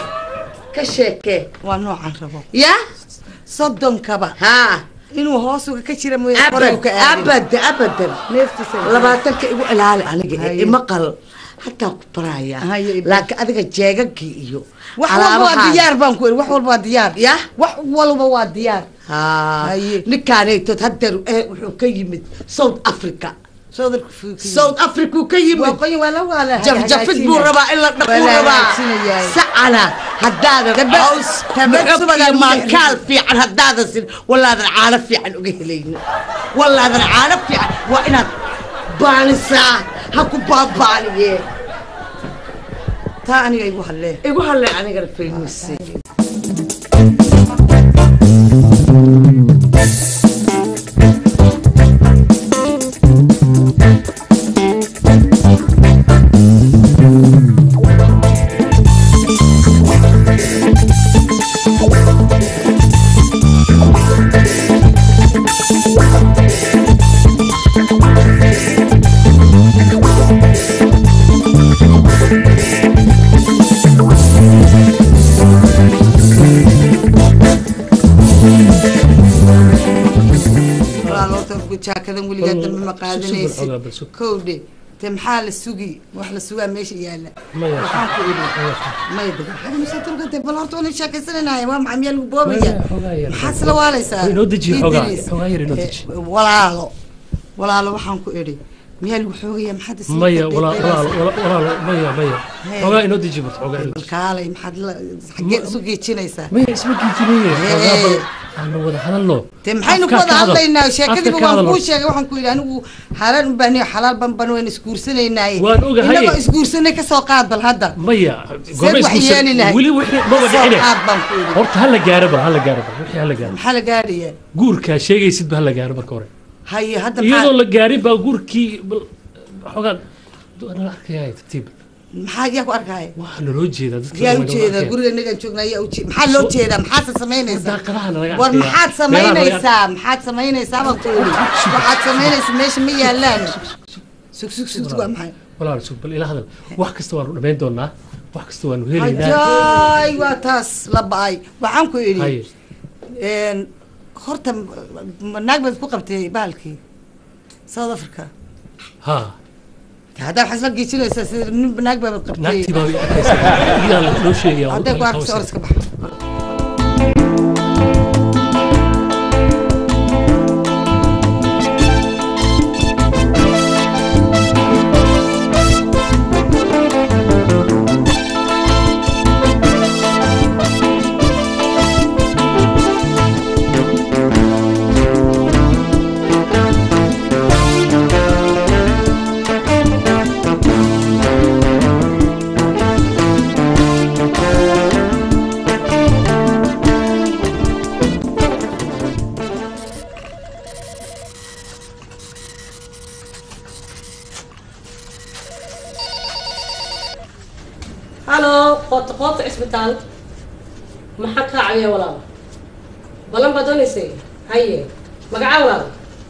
H: ka sheekee
D: waa noocaan rabo
H: ya
D: soddonkaba
H: haa
D: inuu hoos uga ka jira mooye
H: abad
D: koray u ka aadin.
H: abadan abadan
D: neeftiisa
H: labaatanka igu ilaali aniga
D: Haye.
H: ee imaqal hataa ku baraya
D: Haye, ibar.
H: laakiin adiga jeegagii iyo
D: wax walba waa
H: alaabahaan.
D: diyaar baan ku eri wax walba waa diyaar
H: ya
D: wax walba waa diyaar
H: haa
D: Haye.
H: ninkaanaytood hadeer eh, wuxuu ka yimid south africa
D: soodarku fuukiy
H: south africa uu ka yimid
D: waaqoyi waa la waa la
H: jafjafid buu rabaa in la dhaquu rabaa sacana haddaadan
D: Tabe-
H: caws
D: tabe
H: maxog
D: subagaa
H: iyo
D: lagu
H: maalkaal fiican haddaadan sin walaadan caano fiican uga helaynin walaadan caano fiican waa inaad baanisaa ha ku baabaaniye
D: taa aniga igu hadlee
H: igu hadlay anigana faynusi
D: walaalota jaakadan weligaa dambe ma qaadanaysid
E: xogaa bal sug.
D: kowdhe te maxaa la sugi wax la sugaa meesha yaala
E: Maya.
D: waxaan ku idhi maya dega maxaa musatulkate bal horta waan sheekaysananahay waa maxaa miyaa lagu boobaya
E: Maya, xogaa yar.
D: maxaad isla waalaysaa
E: Inoo deji xogaa,
D: Idris.
E: xogaa yar inoo
D: Eh,
E: deji.
D: walaalo walaalo waxaan ku idhi miyaa lagu xoogaya maxaad is
E: maya walaa walaal walaal maya maya xogaa inoo deji marta xogaa inoo deji
D: kaalay maxaad la xageed isu geejinaysaa
E: maya isma giijinaye xogaa bal aanu wada hadalno
D: dee maxaynu ku
E: Afka
D: wada
E: ka hadal.
D: hadlaynaa
E: Afka
D: sheekadiiba
E: ka
D: waan
E: hadal.
D: kuu sheegay waxaan ku yidhi anigu xalaal u baahniyo xalaal banban wayna isguursanaynaay
E: Waan ogahay.
D: inagoo isguursanay kasoo qaad bal hadda
E: maya
D: Seed wax yeeli lahayd?
E: weli wixii maba
D: Soo
E: dhicine
D: qaad baan ku yidhi
E: horta hala gaaro bal hala gaaro bal wixii hala gaaro
D: maxaa la gaadhaya
E: guurkaa sheegaysid ba hala gaaro marka hore
D: haye hadda
E: iyadoo
D: maxaa
E: la gaarin baa guurkii bal xogaa nala arkaya tartiib
D: maxaa yaa ku arkaya
E: waa naloo jeedaa dadka
D: yaa
E: nagala
D: ujeedaa
E: arkaya.
D: guriga inagaan joognaa yaa ujeeda maxaa loo
E: Soo-
D: jeedaa maxaad samaynaysaa
E: daaqadaha nalaga
D: war
E: arkaya.
D: maxaad
E: Meelaha nalaga-
D: samaynaysaa maxaad samaynaysaa baan ku yidhi waxaad samaynaysaa meesha ma yaalaan sug sug sug sug waa maxay
E: walaal sug bal ila hadal wax kasta waanu dhamayn doonaa wax kasta waanu helaynaa
D: hajaay waa taas la ba-ay waxaan ku
E: haye
D: idhi een, horta ma- naag baad ku qabtay bahalkii south africa
E: ha
D: haddaa waxaad isla geejinaysaa sida nin naag baad qabtay
E: naagtii baa arkaysa iyadaa loo sheegaya
D: hadday ku arkaysa or iska bax
I: halo qoota qoota cisbitaal maxaa kaa cawiya walaal balan baad doonaysay haye magacaa walaal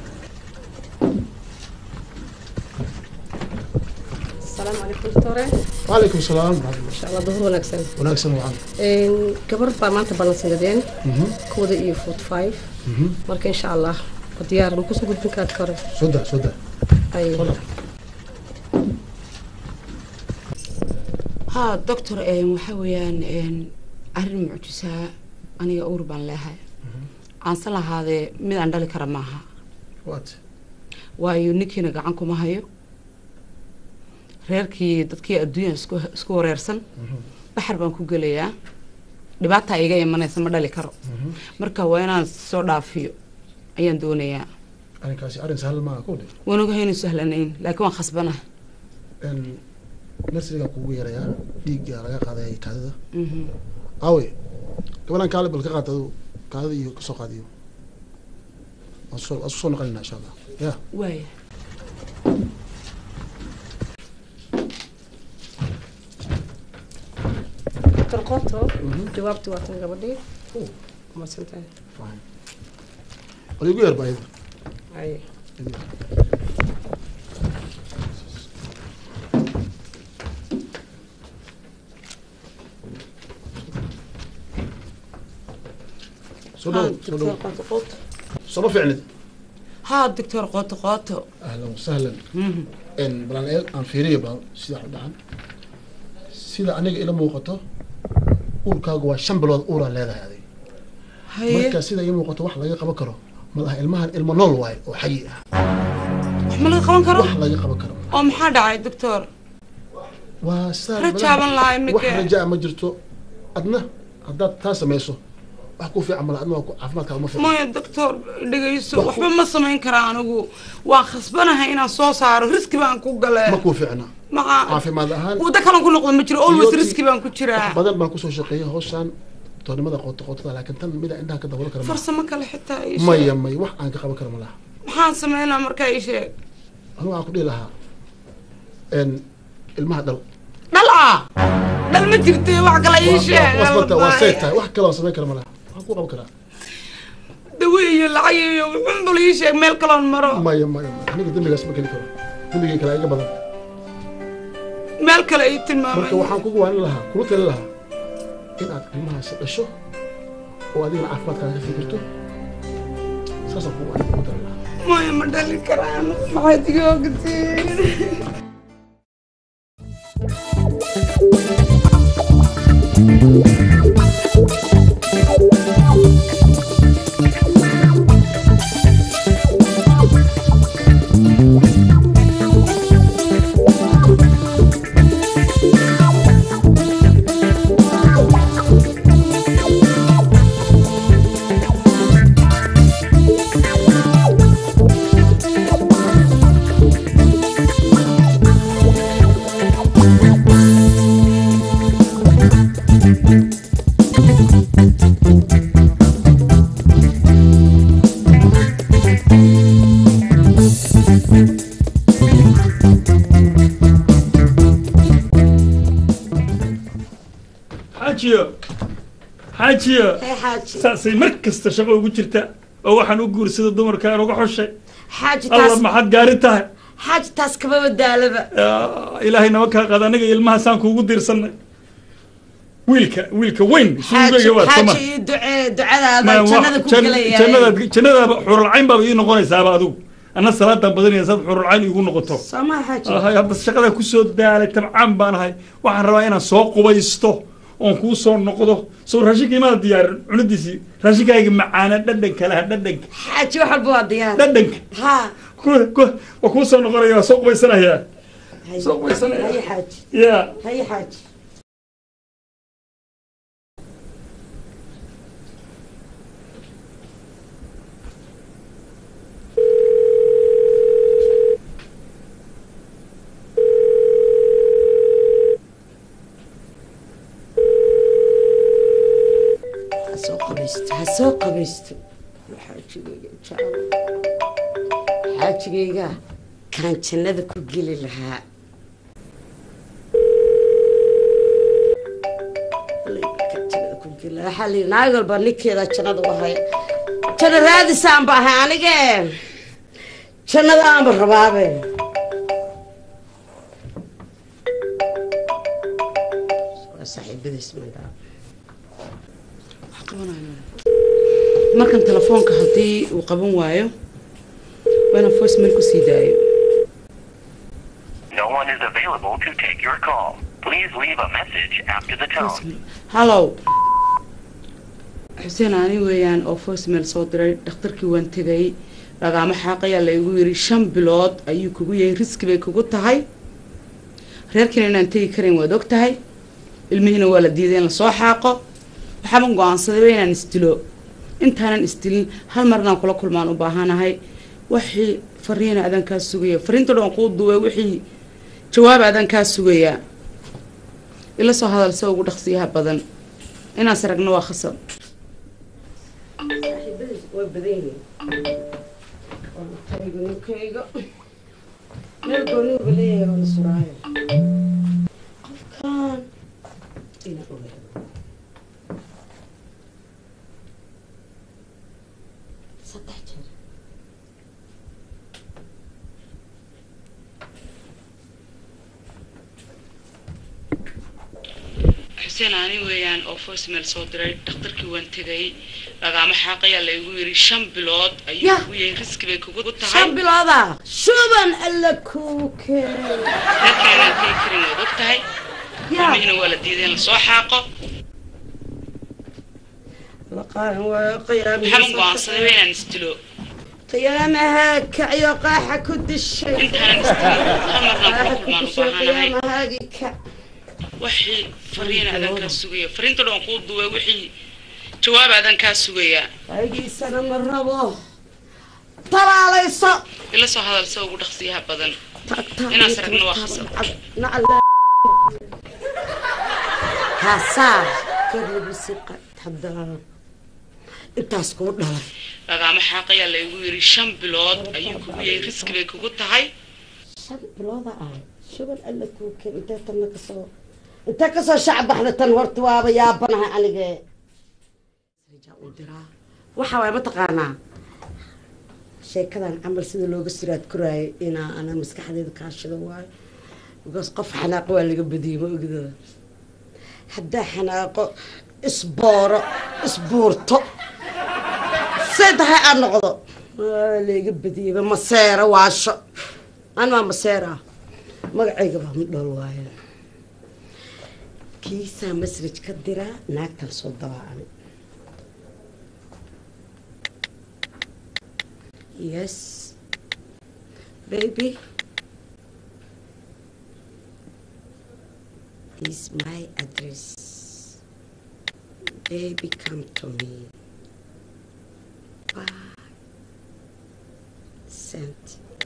I: asalaamu calaykum doctore
J: وعليكم السلام
I: insha allah duhur wanaagsan
J: wanaagsan wacan
I: gabar baa maanta ballansanadeen kooda iyo forty five marka insha allah waa diyaar ma kusoo gudbin kaad kore
J: soo daa soo daa
I: haye
C: ها دكتور إن وحويان إن أرن معجزة أنا أوربان لها aan san lahaadee mid aan dhali kara maaha
J: waat
C: waayo ninkiina gacan kuma hayo reerkii dadkii adduunya isku isku wareersan baxar baan ku gelayaa dhibaataa iga imanaysa ma dhali karo marka waa inaan soo dhaafiyo ayaan doonayaa
J: arrinkaasi arrin sahlan maaha kowdhe
C: waan ogahay inuu sahlanayn laakiin waan khasbana
J: nursiga kugu yarayaa dhiigga laga qaaday kaadida aawe gabadan kaale bal ka qaad adu kaadida iyo kasoo qaadiyo waan soo waan isku soo noqonayna insha allah ya
C: waaya
I: dr qoto jawaabti waa tan gabadhii masantahay
J: bal igu yar baayida
I: haye
J: soo dhow soo dhow
C: qoto qoto
J: sooma fiicnid
C: haa doctor qoto qoto
J: ahlan wasahlan n balan eel aan fiiriyo bal sida wax u dhacan sida aniga ila muuqato uurkaagu waa shan bilood uuraa leedahay adig
C: haye
J: marka sida ii muuqato wax laga qaban karo malaha ilmahan ilmo nool waaye oo xayi ah
C: wax ma laga qaban karo
J: wax laga qaban karo
C: oo maxaa dhacay doctor
J: waa saa
C: rajaaban lahaa
J: wax
C: iminka
J: rajaa ma jirto adna haddaad taa samayso wax ku fiican mala adna waa ku- caafimaadkaaga ma fiican
C: maya doctor dhegayso waxba ma samayn karaa anigu waan khasbanahay inaan soo saaro riski baan ku gale
J: ma kuu fiicna
C: maxaa
J: caafimaad ahaan
C: waddo kalan ku noqdo ma jiro always
J: Iyo-
C: riski baan ku
J: wax
C: jiraa
J: badan baan kusoo shaqeeyay hawshaan toornimada qoto qotada laakiin tan mida indhaha ka daboolo kara maaha.
C: farsamo kale xitaa ii sheeg.
J: maya maya wax aan ka qaban karo malaha
C: maxaan sameynaa markaa ii sheeg
J: anigu waxaan ku dhihi lahaa n ilmaha dhal
C: dhala dhal ma jirte wax kale ii sheeg
J: wasbata waa say tahay wax kale aan samayn kara malaha waxaan ku qaban karaa
C: dawe iyo lacag iyo wuxuunbal ii sheeg meel kaloon maro
J: maya maya maya aniga dembigaas ma geli karo dembigay kale iga badan
C: meel kale ii
J: marka
C: tilmaamay
J: waxaan kugu waanin lahaa kula tali lahaa in aad ilmahaasi dhasho oo adigana caafimaadkaaga ka fikirto saasaan kugu waanin kugu tali lahaa
C: maya ma dhali karaan maxaad iga ogtiin
G: xaajiyo xaajiyo
H: hee xaaji
G: saasay mar kasta shaqo ugu jirta oo waxaan u guursada dumarka aan uga xushay
H: xaaji
G: alla
H: taas
G: maxaad gaari tahay
H: xaaji taas kama badaalaba
G: Ah, ilaahay nama kaa qaada aniga ilmahaasaan kuugu diirsanay wiilka wiilka weyn
H: xaaji
G: suugayga waa tama
H: xaaji ii ducee ducadaada jannada ku gelaya
G: jannadaad jannadaaba xurulcayn baaba ii noqonaysaaba adigu anna salaadan badanaya saad xurulcayn iigu noqoto
H: soomaa xaaji
G: ahay hadda shaqadaa kusoo daalay tabcaan baan ahay waxaan rabaa inaan soo qubaysto oon kuu soo noqdo soo raashinka imaada diyaarin cunadiisii raashinkaaga macaana dhadhanka laha dhadhanka
H: xaaji wax walba waa diyaar
G: dhadhanka
H: ha
G: ku- ku- waa kuu soo noqonaya waa soo qubaysanayaa soo qubaysanaya
H: haye xaaji
G: ya
H: haye xaaji ha soo qabaysto ha soo qabaysto xaajigayga jecel xaajigayga kaan jannada ku geli lahaa waxaa la yidhi naag walba ninkeeda jannada u haya janno raadisaan ba ahay anige jannada aanba rabaabe waa saaxiibadiis mandhaa
C: wax qabanaya markan telefoonka haddii uu qaban waayo waa inaan voice mail ku sii daayo
K: No one is available to take your call. Please leave a message after the tone.
C: hallow xuseen ani weeyaan oo voicemail soo diray dhakhtarkii waan tegay lagaama xaaqayaa la igu yidhi shan bilood ayuu kugu yahay riski bay kugu tahay reerkiina inaan tegi karayn waad og tahay ilmihiina waa la diiday in lasoo xaaqo waxaaban go-aansadayba inaan isdilo intaanan isdilin hal mar inaan kula kulmaan u baahanahay wixii fariina adaan kaa sugaya fariinta dhan kuu duubay wixii jawaab adaan kaa sugayaa ila soo hadal se ugu dhaqsiyaha badan inaas aragna waa khasab
H: saaxiibadiis waa badan yihiin tayga ninkayga meel gooniuba leeyahay oo la suraayo qofkan ina ogaado saddex jeer
C: xuseen ani weeyaan oo voicemail soo diray dhakhtarkii waan tegay lagaama xaaqayaa la igu yidhi shan bilood ayuu
H: Yah.
C: kugu yahay riski bay kugu tahay
H: shan bilooda shuban alla kuu keenay
C: reerkiina inaan tegi karin waad og tahay
H: yaa
C: ilmihiina waa la diiday in lasoo xaaqo
H: laqaan waa
C: waxaaban go-aansadayba
H: qiyaamihiisa
C: inaan isdilo
H: qiyaamaha kacyo qaaxa ku dishay
C: intaanan isdilin hal marnaan kula
H: qaaxa ku
C: kulmaan u
H: dishay
C: baahanahay
H: qiyaamahaagii kac
C: wixii fariina adaan kaa sugaya fariinta dhan kuu duubay wixii jawaab adaan kaa sugayaa
H: aygiisana ma rabo talaalayso
C: ila soo hadal se ugu dhaqsiyaha badan
H: tagtaa
C: Inaas aragna waa khasab.
H: haasaa kadlabisi hadaa intaas kuu dhalay
C: lagaama xaaqayaa la igu yidhi shan bilood ayuu kugu yahay riski bay kugu tahay
H: shan bilooda ah shuban alla kuu keen intee tanna kasoo intee kasoo shacbaxda tan horta waaba yaabanahay anige waxa waay mataqaanaa sheekadan camal sida looga siraad koraayay inaa ana maskaxdeeda kaashida waayo because qof xanaaqo waa laga badiyey ma ogida haddaa xanaaqo isbooro isbuurto say tahay aad noqdo waa laga badiyeyba maseero waasho an waa maseera magacayga baa midhool waayo kiisaa masraj ka diraa naagtan soo dabaacani yes baby is my address baby come to me bye sent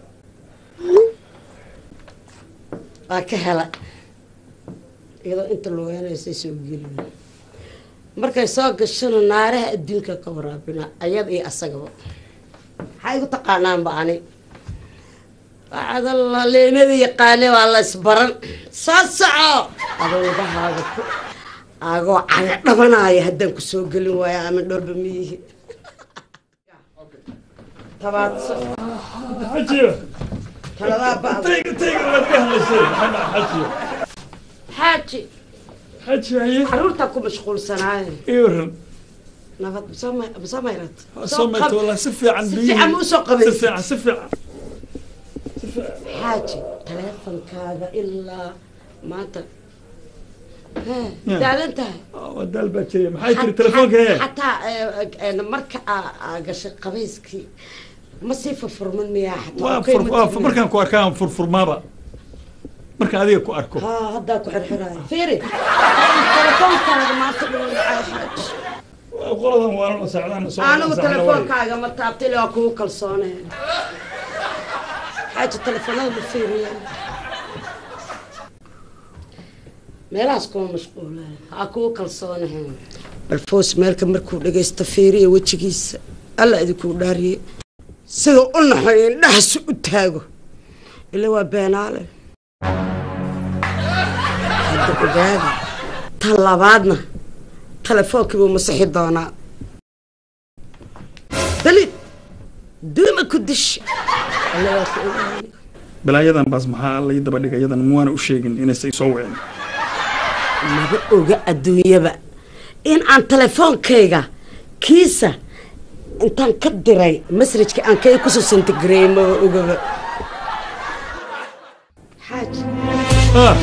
H: waa ka hela iyadoo inta lugeynaysa soo gelin markay soo gashana naaraha adduunka ka waraabina ayada iyo asagaba maxaa igu taqaanaanba ani waxaada leemada yaqaane waa la isbaran soo soco adoobahaaga ku agoo caga dhabanaya haddaan ku soo gelin waayo ama dhoolba miyihi tabaadso
G: xajiyo
H: taladaa ba'da
G: tayga tayga waad ka hadlaysay maxaa xajiyo
H: xaaji
G: xaji haye
H: caruurtaa ku mashquulsanaaye
G: ii waran
H: nabad masoo mayrad
G: soo mayto wallah si fiican
H: si
G: biyihii-
H: fiican ma usoo
G: si
H: qabaysid
G: fiican si fiican
H: xaaji taleefonkaaga ilaa maanta hee
G: Ya.
H: daadan tahay
G: waa daal baa jiray maxaa jira telefoonka hee
H: xataa eh, eh, marka aa aa gashay qabayskii ma sii furfurman miyaa xataa
G: waa
H: Okay,
G: fur
H: ma
G: waa
H: tigna.
G: markaan ku arkaan furfurmaaba markaan adiga ku arko
H: haa haddaa ku xirxiraayo fiiri telefoonkaaga maanta dhulay xaaji
G: qoladan waa la socdaan soo
H: anigu
G: socdaan
H: telefoonkaaga ma taabtay ilaa waa kugu kalsoonee xaaji telefoonada ma fiiriya meelahaas kuma mashquula ha kugu kalsoonaheen bal foos meelka markuu dhagaysto fiiriya wejigiisa alla idinkuu dhaariye sida u naxoy indhahaasi u taago ila waa beenaale hadda ogaada tan labaadna telefoonkii buu masixi doonaa dalid duuma ku dish alla waa ku ogaanay
G: balaayadan baas maxaa lay daba dhigay yadan muwaana u sheegin inaysay soo wicin
H: maba oga adduunyaba in aan telefoonkayga kiisa intaan ka diray masrajka aan kay kusoo santigareeyey maba ogaba xaaji
G: ah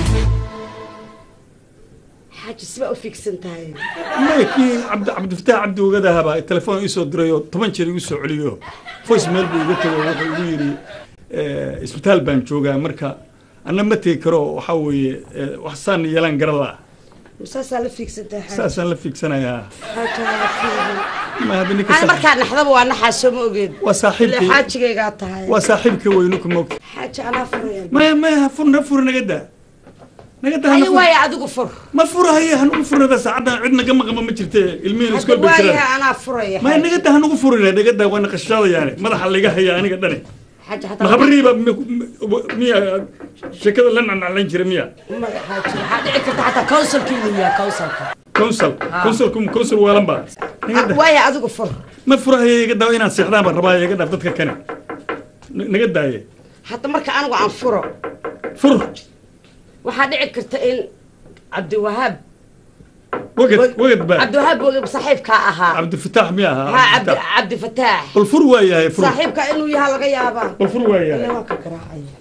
H: xaaji sibaa u fiigsan tahay
G: maya kii cabdi cabdifataax cabdi ogadahabaa telefoon iisoo diray oo toban jeer igu soo celiyo voice mail buu iga tego wuxuu igu yidhi eh, isbitaal baan joogaa marka anna ma tegi karo waxaa weeye eh, wax saan yeelaan garan la
H: masaasaa la fiigsan tahay xaaji
G: saasaan la fiigsanayaa
H: xaaji waa fiigan
G: ma hadda ninka
H: ana
G: saaxiib-
H: markaa naxdaba waa naxaa soo ma ogeed
G: waa saaxiibkii
H: Ilaa xaajigaygaa tahay
G: waa saaxiibka weynu ku moog
H: xaaji anaa furaya
G: maya maya ha fur na fur naga daa naga daa
H: ay
G: hana fur
H: waaya adigu fur
G: ma furahaye hanugu furnada saacaddan cid naga maqama ma jirte ilmihiina
H: hadda
G: iskool bay
H: waayaha
G: jiraan
H: anaa furaya
G: maya naga daa hanugu furina naga daa waa naqashadayaane madaxa laga haya aniga dhane
H: xaaji
G: ma
H: hataa
G: habriiba miya sheekada la nacnaclayn jira miya
H: maya xaaji waxaa dhici karta xataa counsilka inuu yahay counsilka
G: council
H: Ah.
G: councilku council waalan baa naga daa
H: waaya adigu fur
G: ma furahaye iga daa inaan seexdaan baan rabaa iga dhaaf dadka kane N- naga daaye
H: hadda marka anigu aan furo
G: fur
H: waxaa dhici karta in cabdiwahaab
G: wagad wagad baa
H: cabdiwahaab wogab saaxiibkaa ahaa
G: cabdifataax miya
H: ha
G: ahaa
H: cabdi
G: cabdifataax
H: cabdifataax
G: bal fur waa yahay fur
H: saaxiibka inuu yahaa laga yaabaa
G: bal fur waa yahay
H: ilaa waa ka garaacaya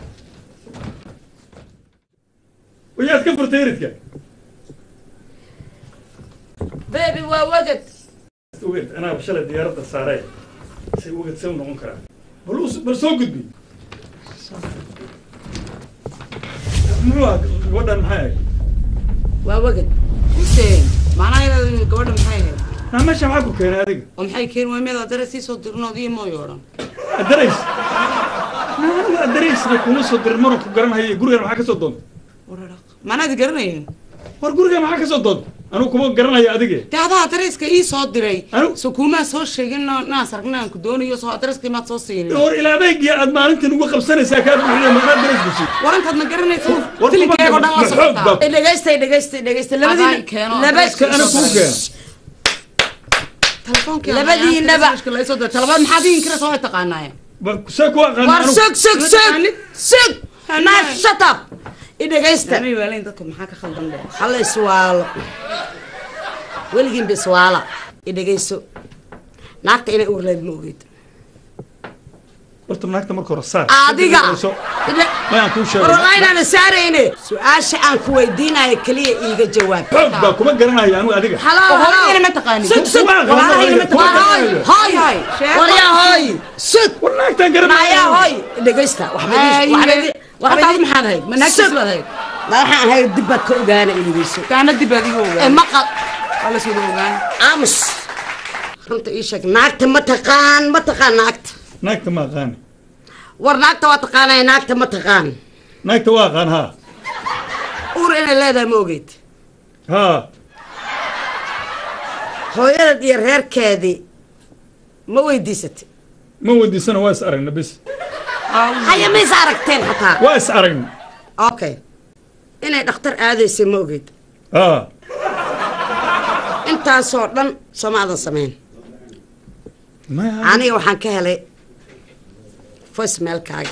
G: wayaad ka furtay eridka
H: bebi waa wagad
G: wagad anaa shalay diyaaradda saaray say wagad see u noqon karaa bal us- bal soo gudbi muxuu ah gabadhan maxay ahayd
H: waa wagad
C: xuseen macnaha gabadha maxay ahayd
G: naa meesha maxaa ku keenay adiga
C: oo maxay keen waymeeda dare sii soo dirnood iyo mooy odhan
G: adarays naa aniga adaraysna kuma soo dirin maran ku garanhaye gurigan maxaa ka soo doonta
C: maanaad garanayeen
G: war gurigan maxaa ka soo doonta anigu kuma garanayo adige
C: dee adaa adareyska ii soo diray
G: Anu-
C: so kuumaa soo sheegin no- naas aragna aan ku doonayo soo adareyska maad soo siinin
G: hor ilaa adeegii aad maalintan ugu qabsanaysaa kaa buuxiya maxaa adarays gashay
C: warantaad ma garanaysa
G: war
C: filinkeego dhan la
G: ma xoog
C: socotaa
G: baa-
H: dhegaystay dhegaystay dhegaystay
C: Adaa
H: labadii
C: keeno,
H: laba
C: adreyska
G: ana kuu keeno
C: telefoonka
H: Labadiinaba.
C: laysoo diray talabaad maxaad iin kira soo taqaanaaye
G: Ba- see ku aqaan
H: war
G: anigu
H: sug sug
C: Ma
H: sug
C: taqaanid?
H: sug naa shut up i dhegaysta
C: damay waalayn dadka maxaa ka khaldan dhe
H: halla iswaalo weligiinba iswaala i dhegayso naagta inay uur leed ma ogeyd
G: horta naagta marka hore saar
H: adiga
G: Soo- mayaan kuu sheegay
H: warwalaa inaana saarayne su-aasha aan ku weydiinayo keliya iiga jawaab
G: xoog baa kuma garanaya anigu adiga
H: halo
C: oo
H: halo
C: hooyadina ma taqaanin
H: sug sug
G: Kuma aqaan,
H: walaalahayna ma
G: kuma
H: taqaan
G: aqaan.
H: hoy
C: Hoy, sheeko.
H: waryaa hoy sug
G: war naagtaan
H: maayaa
G: garanaya
H: hoy dhegaysta
C: hataad maxaad ahayd ma naagtiis baad ahayd
H: waxaan ahay dib baad ka ogaana i dhegayso
C: kaana dib adiga
H: ee
C: ogaan
H: maqal
C: waa la soo ogaan
H: aamus runta ii sheeg naagta ma taqaan ma taqaan naagta
G: naagta ma aqaani
H: war naagta waa taqaanaya naagta ma taqaan
G: naagta waa aqaan haa
H: uur inay leedahay ma ogeyd
G: haa
H: hooyadad iyo reerkeedii ma weydiisatay
G: ma weydiisana waa is aragna bis
H: haya ma is aragteen xataa
G: waa is aragna
H: okay inay dhakhtar aadaysay ma ogeyd
G: haa
H: intaasoo dhan sooma aadan samayn aniga waxaan ka helay voicemailkaaga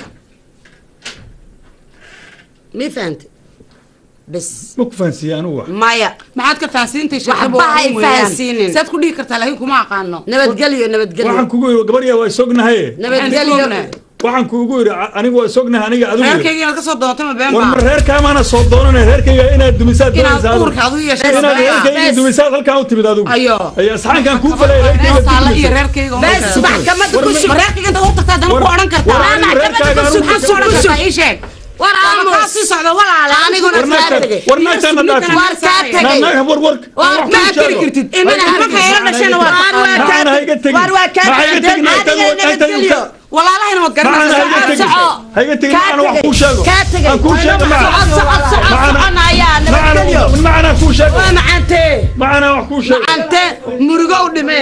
H: mi fahante bes
G: ma ku fahansiiye anigu wax
H: maya
C: maxaad ka fahansiintay
H: Waxba ha i fahansiinin.
C: saad ku dhihi kartaa laakiin kuma aqaano
H: nabadgelyo nabadgelyo
G: waxaan kugu yidhi gabarya waa isognahaye
H: nabadgelyo
G: waxaan kugu yidhi a- anigu waa isognahay aniga adigu
C: reerkayga inaad ka soo doonto ma been
G: war
C: baa
G: ma reerkaamaana soo doonanay reerkayga inaad dumisaad
C: Inaad
G: doonaysaa adigu.
C: uurka adigu yeeshay
G: inaad
C: bes.
G: reerkayga dumisaad halkaan u timid adigu
C: Ayo.
G: ayo asxaankan kuu falay reerkayga
C: taala iyo
G: dumisay.
C: reerkayga uma
H: bes
C: kala-
H: maxkamadda ku
C: ma
H: sug
C: reerkayga intaad u tagtaa haddana ku odhan kartaa
G: war anigu reerkaaga anigu
C: maxaad ku odhan kartaa ii sheeg
H: war
C: Ama
H: aamus
C: kaa sii socda walaale
H: aniguna
G: war
H: kaa
G: naagtaan
H: tegay
G: war naagtaana dhaafin
H: war kaa
G: Na-
H: tegay
G: na- war war
H: War
G: wax
C: ma
G: kuu
C: tiri
G: sheego.
C: kartid
G: Hay
C: imana
G: ka
C: marka
G: tegin,
C: ila dhashana waa
H: War waa kaa
G: Macana hayga tegin.
H: war waa kaa
G: Ma hayga
H: tegay
G: tegin, naagtaan
H: adiga
G: waa- naagtaan
H: nabadgelyo
G: waa-
C: walaalahayna waad
G: Macana hayga
C: garanaysaa
G: tegin.
H: soco.
G: hayga tegin
H: Kaa
G: macana wax
H: tegay.
G: kuu sheego
H: kaa tegay
G: aan kuu sheego
H: socod
G: macana
H: socod socod
G: Macana-
H: soconaya nabadgelyo
G: macana macana kuu sheego
H: waa macantee
G: macana wax kuu sheego
H: macante murugo u dhimee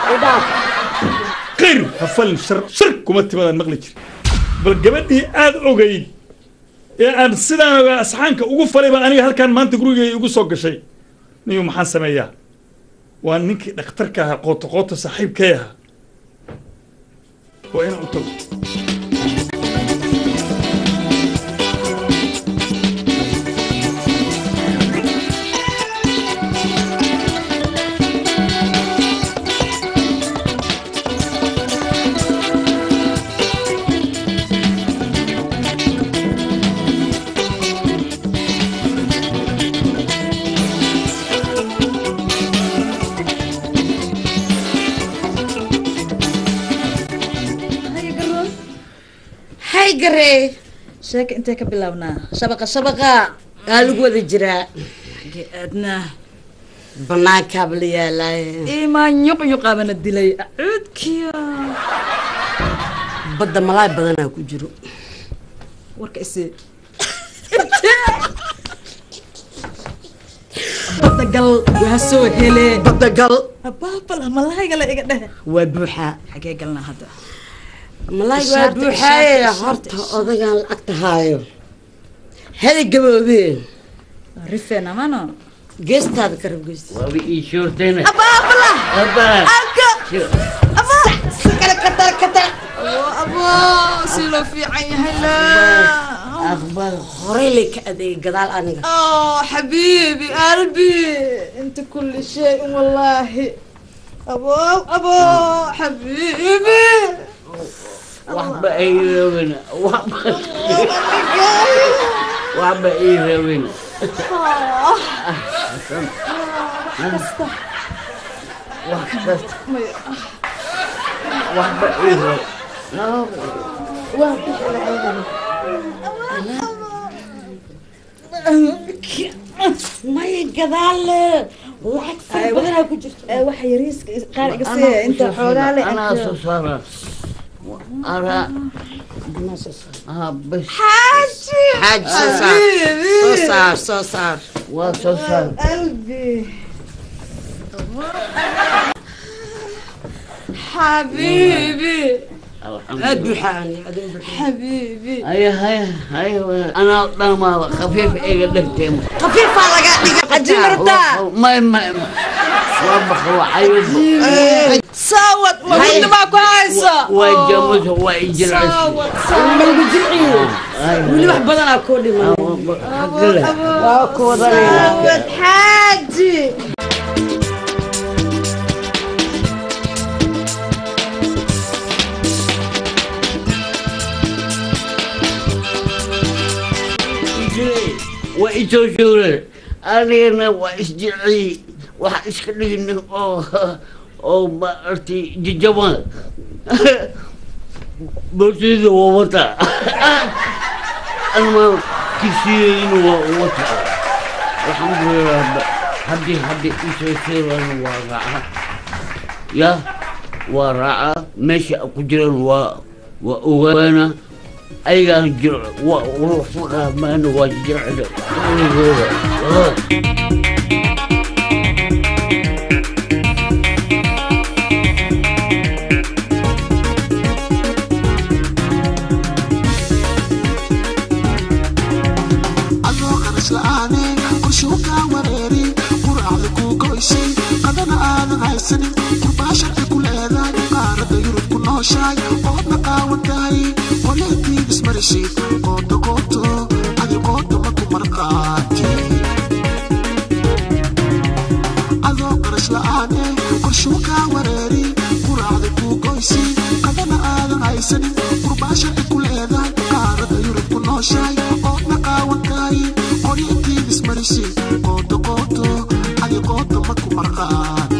G: qir hafalin shar shar kuma timadaan maqli jir bal gabadhii aad ogayd ee aan sidaan ogaa asxaanka ugu falay baan aniga halkaan maanta gurigay igu soo gashay niyu maxaan sameeyaa waa ninkii dhakhtarka ahaa qooto qooto saaxiibkay ahaa waa inaan u tago
H: hay garee
L: sheeka intee ka bilaabnaa shabaqa shabaqa
H: aa lagu wada jiraa
L: xagee aadnaa
H: banaankaaba la yaalaaye
L: imaan yuq yuqaabana dilay acuudkiya
H: badda malaay badanaa ku jiro
L: warka isi badda gal waa soo hele
H: badda gal
L: abaabala malaayga la iga dheh
H: waa buuxaa
L: xagee galnaa hadda
H: malaay waa
L: Ishaarta,
H: buuxaaye
L: ishaarta,
H: horta
L: ishaarta.
H: odagaan lacagta haayo hada gaboobeen
L: rifeen amano
H: geestaada karab geesta
B: waaba ii shoortayna
H: abaabala
B: Abba.
H: anka kale katar katar
L: abo si loo fiican yahay la
B: akhbaar
H: horey lay ka adeegay gadaal aniga
L: oh xabiibi qalbi inta kulli shay wallaahi abo abo xabiibi
B: waxba ay rabin waxba waxba ii rabin wax kasta waxba ii rabin
H: may gadaal lacag fara badanaa ku jirto
L: waxa yariiska qaar iga siiya inta xoogaa le
B: anaa soo saara araa ah bas
H: xaaji soo saar soo saar soo saar
B: waa soo saar
L: qalbi
C: xabiibi
H: aad buuxaa ani adin buuxaa
C: xabiibi
B: haya haya haya anaa dhamaaba khafiif iga dhegtay
H: khafiifaa laga dhiga
L: cajiin rabtaa
B: may may waa bakwacayo
L: saawad mawada maa ku haysa
B: waa jamusa waa ijilcisa
L: saawad
H: malagu jilciyo weli wax badanaa koo dhiman waa ku wadanayna
L: saawad xaaji
B: waa isoo shuuray anigana waa isjilciyey waxa iska dhigin oo oo maartay jajaban boortayda waa wata anma kisiyeyn waa wata alxamdulilah haddii haddii isoo shuuran waa raaca ya waa raaca meesha ku jiran waa waa ogaana ayagaan jiro waa urufaqaa maana waa jircida weligooda
A: adoo qaras la'aane qorshe u kaa wareeri quracda kuu goysay qadana haysanin kurbaa sharci ku leedahay qaaradda yurub ku nooshahay oodna qaawan tahay qoleetiid ismarishid qooto qooto adi qooto ma ku marqaati adoo qarash la'aane qorshuu kaa wareeri quraacda kuu goysi qadana aadan haysanin kurbaa sharci ku leedahay qaaradda yurub ku nooshahay oodna qaawan tahay qoleetiid ismarishid qooto qooto adi qooto ma ku marqaati